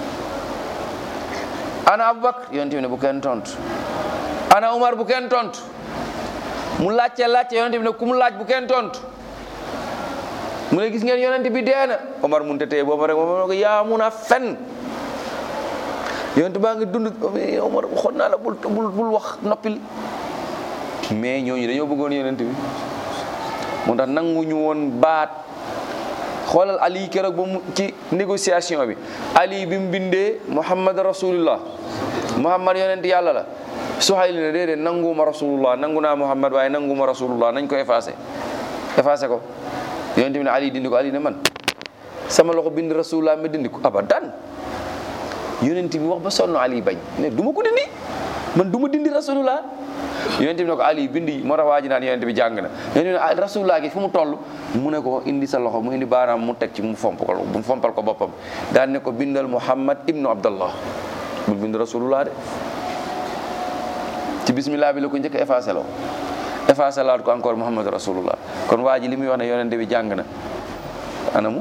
ana abubakar yonent bi ne bu kenn tontu ana umar bu kenn tontu mu laajte laajte yonent bi ne ku mu laaj bu kenn tontu mu ne gis ngeen yonent bi dee na umar mun te teye booba rek moom ko yaa mun a fen yonent baa ngi dund umar waxoon naa la bul bul bul wax noppil mais ñooñu dañoo bëggoon yonent bi moo tax nanguñu woon baat xoolal ali keroog ba mu ci négociation bi ali bi mu bindee muhammad rasulullah muhammad yonent yàlla la Suhayl ne déedéet nanguma rasulullah nangu naa muhammad waaye nanguma rasulullah nañ ko effacé effacé ko yonent bi ne ali dindi ko ali ne man sama loxo bind rasulullah ma dindi ko abadan yonent bi wax ba sonn ali bañ ne du ma ko dindi man du ma dindi rasulullah yonent bi ne ko ali bindi moo tax waa ji naan yonent bi jàng na yonent bi ne rasulullah gi fu mu toll mu ne ko indi sa loxo mu indi baaraam mu teg ci mu fomp ko mu fompal ko boppam daan ne ko bindal muhammad ibnu abdallah bul bind rasulullah de ci bismillah bi la ko njëkk a effacé loo effacé laat ko encore muhammad rasulullah kon waa ji li muy wax ne yonent bi jàng na anamu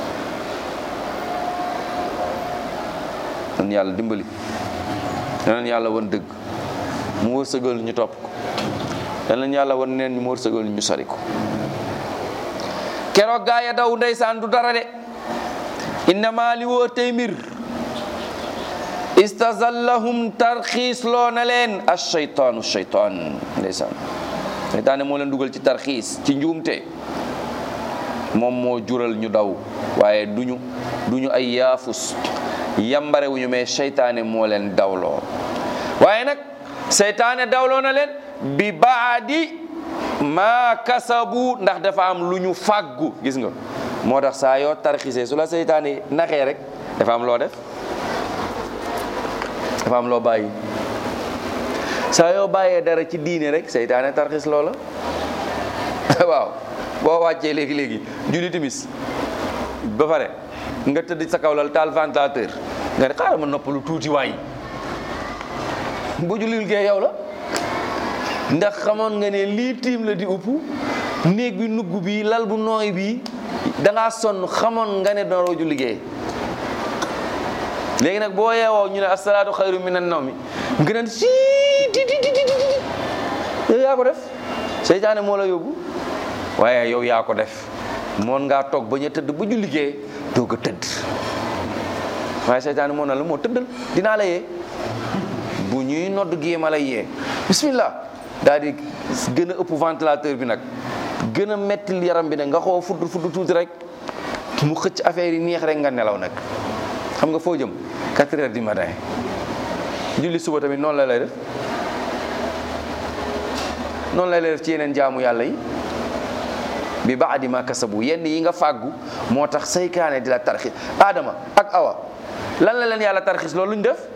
nan yàlla dimbali nan yàlla won dëgg mu wërsëgal ñu topp ko nan yàlla won neen ñu mu wërsëgal ñu sori ko keroog gaa ya daw ndeysaan du dara de innama li wóor tey mbir istazallahum tarxiis loo na leen ashaytaanu shaytaan ndeysaan seytaane moo leen dugal ci tarxiis ci njuumte moom moo jural ñu daw waaye duñu duñu ay yaafus yambare wuñu mais seytaane moo leen dawloo waaye nag seytaane dawloo na leen bi baadi maa kasabu ndax dafa am lu ñu fàggu gis nga moo tax saa yoo tarxisee su la seytaane naxee rek dafa am loo def dafa am loo bàyyi saa yoo bàyyee dara ci diine rek seytaane tarxis loola waaw boo wàccee léegi léegi julli timis ba pare nga tëdd sa kaw lal taal ventilateur nga ne xaaral ma noppalu tuuti waay bu jullil gee yow la ndax xamoon nga ne lii tiim la di upp néeg bi nugg bi lal bu nooy bi dangaa sonn xamoon nga ne dooroo ju liggéey léegi nag boo yeewoo ñu ne asalaatu xayru minan nawmi nga naan si di di di di yow yaa ko def seytaane moo la yóbbu waaye yow yaa ko def moon ngaa toog ba ñu tëdd ba ju liggéey doog a tëdd waaye seytaane moo na la moo tëddal dinaa la yee bu ñuy nodd gii ma lay yee bismillah daal di gën a ëpp ventilateur bi nag gën a metti yaram bi nag nga xoo fudd fudd tuuti rek mu xëcc affaire yi neex rek nga nelaw nag xam nga foo jëm 4 heures du matin julli suba tamit noonu la lay def noonu la lay def ci yeneen jaamu yàlla yi bi baadi ma kasabu yenn yi nga fàggu moo tax saykaane di la tarxis Adama ak Awa lan la leen yàlla tarxis loolu luñ def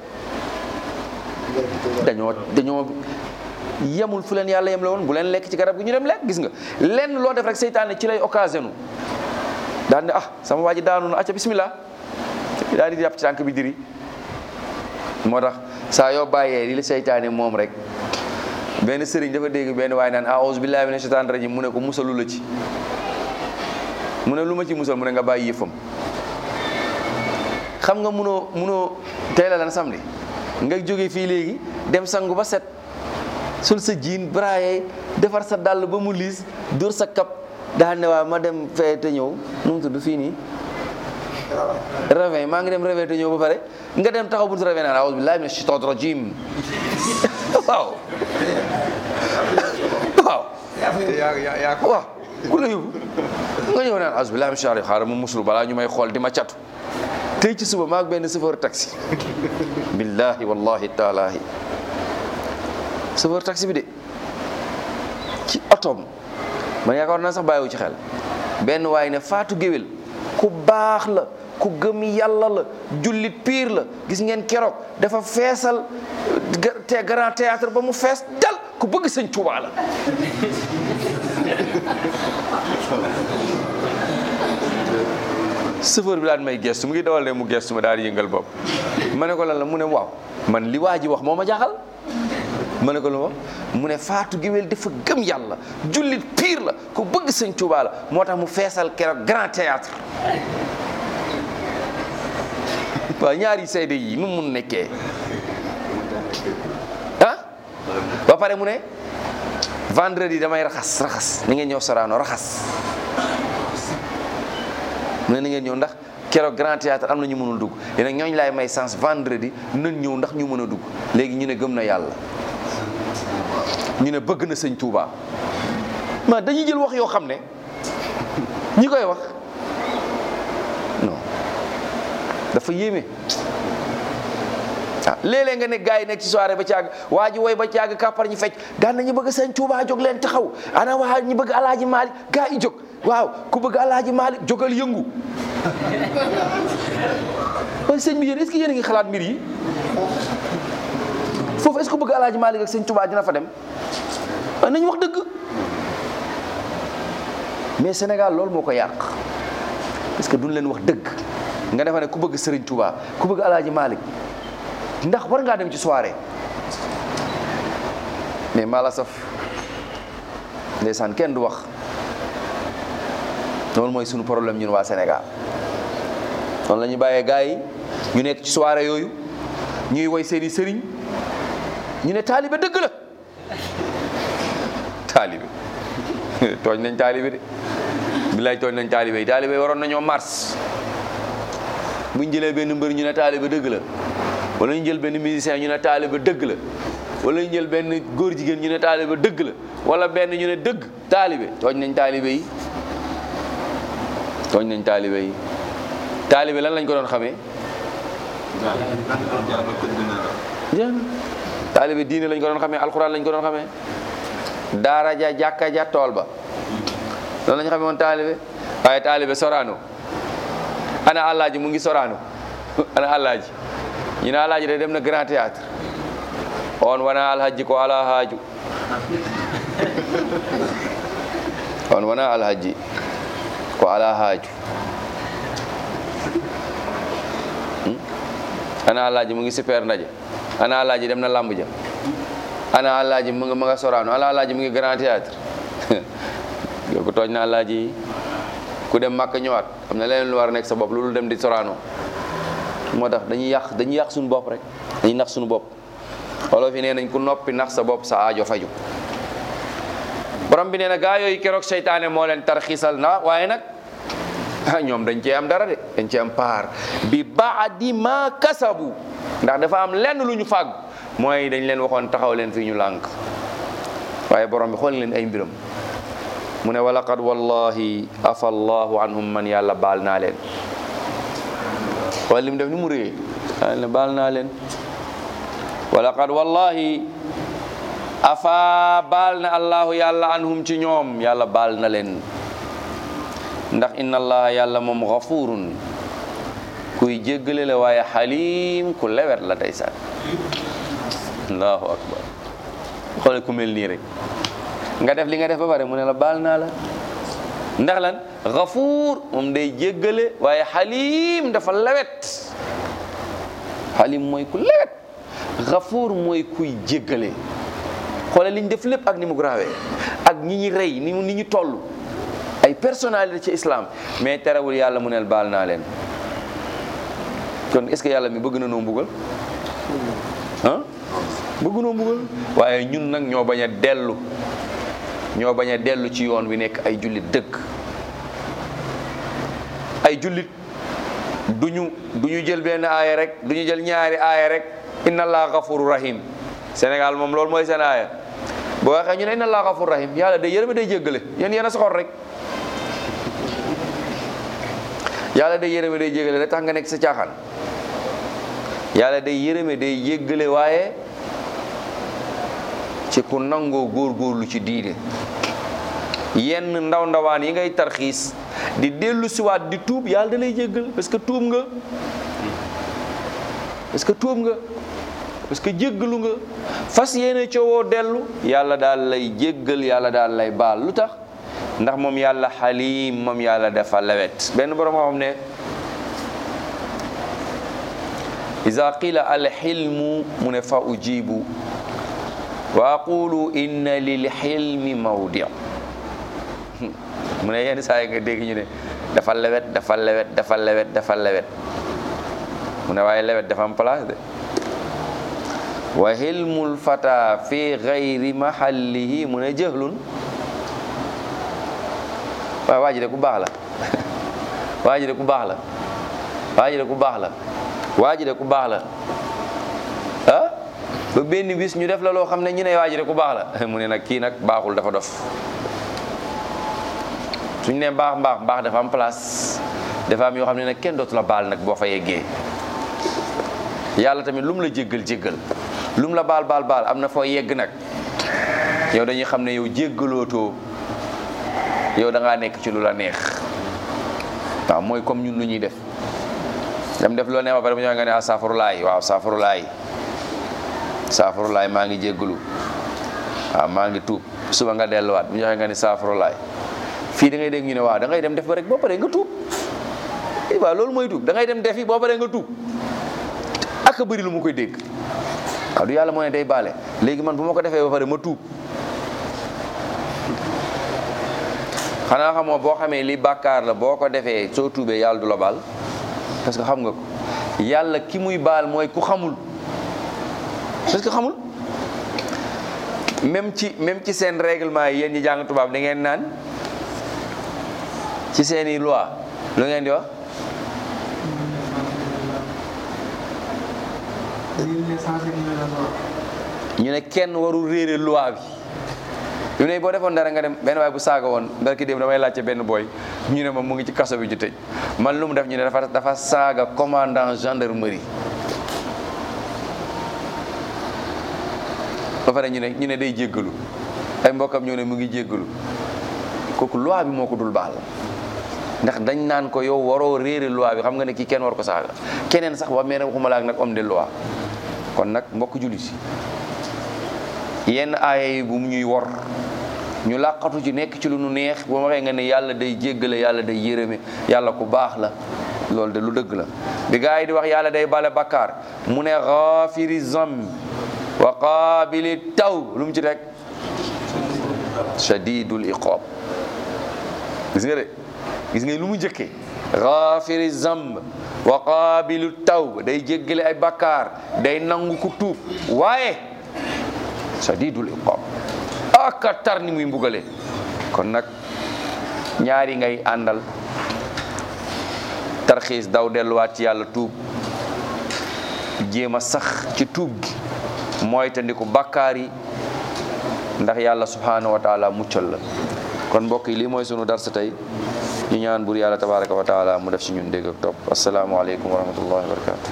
dañoo dañoo yemul fu leen yàlla yem la woon bu leen lekk ci garab gi ñu dem lekk gis nga lenn loo def rek seytaane ci lay occasion daan ne ah sama waa ji daanu na acca bismillah daal di jàpp ci tànk bi diri moo tax saa yoo bàyyee li la seytaane moom rek benn sëriñ dafa dégg benn waaye naan a'uuzu billahi mina shaytaani rajim mu ne ko musalu la ci mu ne lu ma ci musal mu ne nga bàyyi yëfam xam nga munoo munoo tey la lan samedi nga jóge fii léegi dem sangu ba set sul sa jiin braaye defar sa dàll ba mu liis dóor sa kap daal ne waa ma dem fee te ñëw nu mu tudd fii nii réveil maa ngi dem réveil te ñëw ba pare nga dem taxaw buntu réveil naan a'uuzu billahi mina shaytaani rajim waaw waaw waaw ku la yóbbu nga ñëw naan a'uuzu billahi mina shaytaani xaaral mu muslu balaa ñu may xool di ma catu tey ci suba maag benn chauffeur taxi billahi wallahi taalaahi chauffeur taxi bi de ci otoom man yaakaar naa sax bàyyiwu ci xel benn waay ne faatu géwél ku baax la ku gëm yàlla la jullit piir la gis ngeen keroog dafa feesal te grand théâtre ba mu fees dal ku bëgg sëñ Tuubaa la chauffeur bi daal may gestu mu ngi dawal ne mu gestu ma daal di yëngal bopp ma ne ko lan la mu ne waaw man li waa ji wax moo ma jaaxal ma ne ko lu ma mu ne faatu géwél dafa gëm yàlla jullit piir la ku bëgg sëñ Tuubaa la moo tax mu feesal keroog grand théâtre waaw ñaari seede yi nu mun nekkee ah ba pare mu ne vendredi damay raxas raxas ni ngeen ñëw Sorano raxas mu ne ni ngeen ñëw ndax keroog grand théâtre am na ñu mënul dugg yéen ñooñu laay may sens vendredi nañ ñëw ndax ñu mën a dugg léegi ñu ne gëm na yàlla ñu ne bëgg na sëñ Touba ma dañuy jël wax yoo xam ne ñi koy wax non dafa yéeme ah léeg-léeg nga ne gars yi nekk ci soirée ba caag waa ji woy ba caag kàppar ñi fecc daan nañu bëgg sëñ Touba jóg leen taxaw ana waa ñi bëgg alaaji Malick gars yi jóg waaw ku bëgg alaaji Malick jógal yëngu waaye sëñ bi yéen est-ce que yéen a ngi xalaat mbir yi foofu est-ce que bëgg alaaji Malick ak sëñ Touba dina fa dem nañ wax dëgg mais Sénégal loolu moo ko yàq parce que duñ leen wax dëgg nga defa ne ku bëgg Serigne Touba ku bëgg alaaji Malick ndax war ngaa dem ci soirée mais mala saf ndeysaan kenn du wax loolu mooy sunu problème ñun waa Sénégal noonu la ñu bàyyee gars yi ñu nekk ci soirée yooyu ñuy woy seeni sëriñ ñu ne taalibe dëgg la taalibe tooñ nañ taalibe de billaay tooñ nañ taalibe yi taalibe yi waroon nañoo mars buñ jëlee benn mbër ñu ne taalibe dëgg la wala ñu jël benn musicien ñu ne taalibe dëgg la wala ñu jël benn góor jigéen ñu ne taalibe dëgg la wala benn ñu ne dëgg taalibe tooñ nañ taalibe yi tooñ nañ taalibe yi taalibe lan lañ ko doon xamee jàng taalibe diine lañ ko doon xamee alxuraan lañ ko doon xamee daara ja jàkka ja tool ba loolu lañ xamee woon taalibe waaye taalibe soraano ana àllaaji mu ngi soraano ana àllaaji ñu ne àllaaji de dem na grand théâtre on wona alhaji ko ala haaju on wona alhaji ko ala haaju Hmm? ana alhaji mu ngi super ndaje ana alhaji dem na lamb ja ana alhaji mu ngi ma nga sorano ana alhaji mu ngi grand théâtre yow ko tooñ na alhaji ku dem màkk ñëwaat am na leneen lu war a nekk sa bopp loolu dem di sorano moo tax dañuy yàq dañuy yàq suñu bopp rek dañuy nax suñu bopp wolof yi nee nañ ku noppi nax sa bopp sa aajo faju borom bi nee na gaa yooyu keroog seytaane moo leen tarxiisal na waaye nag ah ñoom dañ cee am dara de dañ cee am paar bi baadi ma kasabu ndax dafa am lenn lu ñu fàgg mooy dañ leen waxoon taxaw leen fii ñu lànk waaye borom bi xool leen ay mbiram mu ne walaqad wallahi afa allahu anhum man yàlla baal naa leen wala li mu def ni mu réyee yàlla ne baal naa leen walaqad wallahi afa baal na allahu yàlla anhum ci ñoom yàlla baal na leen ndax inna allaha yàlla moom gafurun kuy jéggale la waaye xalim ku lewet la tey saan allahu akbar xoole ku mel nii rek nga def li nga def ba pare mu ne la baal naa la ndax lan gafuur moom day jéggale waaye xalim dafa lewet xalim mooy ku lewet gafuur mooy kuy jéggale xoole li ñu def lépp ak ni mu grave ak ñi ñi rey ni mu ni ñu toll ay personnalité ci islam mais terewul yàlla mu neel baal naa leen kon est-ce que yàlla mi bëgg na noo mbugal ah bëgg noo mbugal waaye ñun nag ñoo bañ a dellu ñoo bañ a dellu ci yoon wi nekk ay jullit dëgg ay jullit duñu du ñu jël benn aaya rek du ñu jël ñaari aaya rek inna allah gafuru rahim Sénégal moom loolu mooy seen aaya boo waxee ñu ne inna allah gafuru rahim yàlla day yërëme day jéggale yéen yéen a soxor rek yàlla day yërëme day jéggale rek tax nga nekk sa caaxaan yàlla day yërëme day jéggale waaye ci ku nangoo góorgóorlu ci diine yenn ndaw ndawaan yi ngay tarxiis di dellu siwaat di tuub yàlla da lay jéggal parce que tuub nga parce que tuub nga parce que jéggalu nga fas yéene coowoo dellu yàlla daal lay jéggal yàlla daal lay baal lu tax ndax moom yàlla xaliim moom yàlla dafa lewet benn borom xam ne iza qila alxilmu mu ne fa ujibu wa aqulu inna lil xilmi mawdi mu ne yenn saa yi nga dégg ñu ne dafa lewet dafa lewet dafa lewet dafa lewet mu ne waaye lewet dafa am place de wa xilmul fata fi gayri mahallihi mu ne jëhlun waaye waa ji de ku baax la waa ji de ku baax la waa ji de ku baax la waa ji de ku baax la ah ba benn bis ñu def la loo xam ne ñu ne waa ji de ku baax la mu ne nag kii nag baaxul dafa dof suñ ne baax mbaax mbaax dafa am place dafa am yoo xam ne nag kenn dootu la baal nag boo fa yeggee yàlla tamit lu mu la jéggal jéggal lu mu la baal baal baal am na foo yegg nag yow dañuy xam ne yow jéggalootoo yow da ngaa nekk ci lu la neex waaw mooy comme ñun lu ñuy def dem def loo ne ma pare bu ñëwee nga ne ah saafurulaay waaw saafurulaay saafurulaay maa ngi jéggalu waaw maa ngi tuub suba nga delluwaat bu ñu waxee nga ne saafurulaay fii da ngay dégg ñu ne waaw da ngay dem def ba rek boo paree nga tuub waaw loolu mooy tuub da ngay dem defi boo paree nga tuub ak a bëri lu mu koy dégg waaw du yàlla moo ne day baale léegi man bu ma ko defee ba pare ma tuub xanaa xamoo boo xamee li bàkkaar la boo ko defee soo tuubee yàlla du la baal parce que xam nga ko yàlla ki muy baal mooy ku xamul parce que xamul même ci même ci seen règlement yi yéen ñi jàng tubaab da ngeen naan ci seeni loi lu ngeen di wax ñu ne kenn warul réere loi bi yu ne boo defoon dara nga dem benn waay bu saaga woon barki dem damay laajte benn booy ñu ne ma mu ngi ci kaso bi ñu tëj man lu mu def ñu ne dafa dafa saaga commandant gendarmerie ba pare ñu ne ñu ne day jéggalu ay mbokkam ñoo ne mu ngi jéggalu kooku loi bi moo ko dul baal ndax dañ naan ko yow waroo réere loi bi xam nga ne kii kenn war ko saaga keneen sax ba mais waxuma la ak nag homme de loi kon nag mbokk jullit yi yenn aaya yi bu mu ñuy wor ñu làqatu ci nekk ci lu nu neex boo waxee nga ne yàlla day jéggale yàlla day yërëme yàlla ku baax la loolu de lu dëgg la bi gaa yi di wax yàlla day bale bakkaar mu ne xaafiri zamb wa qaabili taw lu mu ci rek shadidul iqab gis nga de gis nga lu mu njëkkee xaafiri zamb wa qaabilu taw day jéggale ay bakkaar day nangu ku tuub waaye shadidul iqab aka tar ni muy mbugale kon nag ñaari ngay àndal tarxiis daw delluwaat ci yàlla tuub jéem a sax ci tuub gi mooy tandiku bakkaar yi ndax yàlla subhanahu wa taala muccal la kon mbokk yi lii mooy sunu darsa tey ñu ñaan bur yàlla tabaraka wa taala mu def ci ñun dégg ak topp asalaamualeykum wa rahmatullahi wa barakatu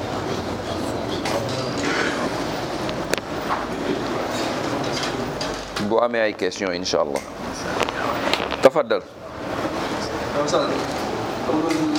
bu amee ay question incha allah tafaddal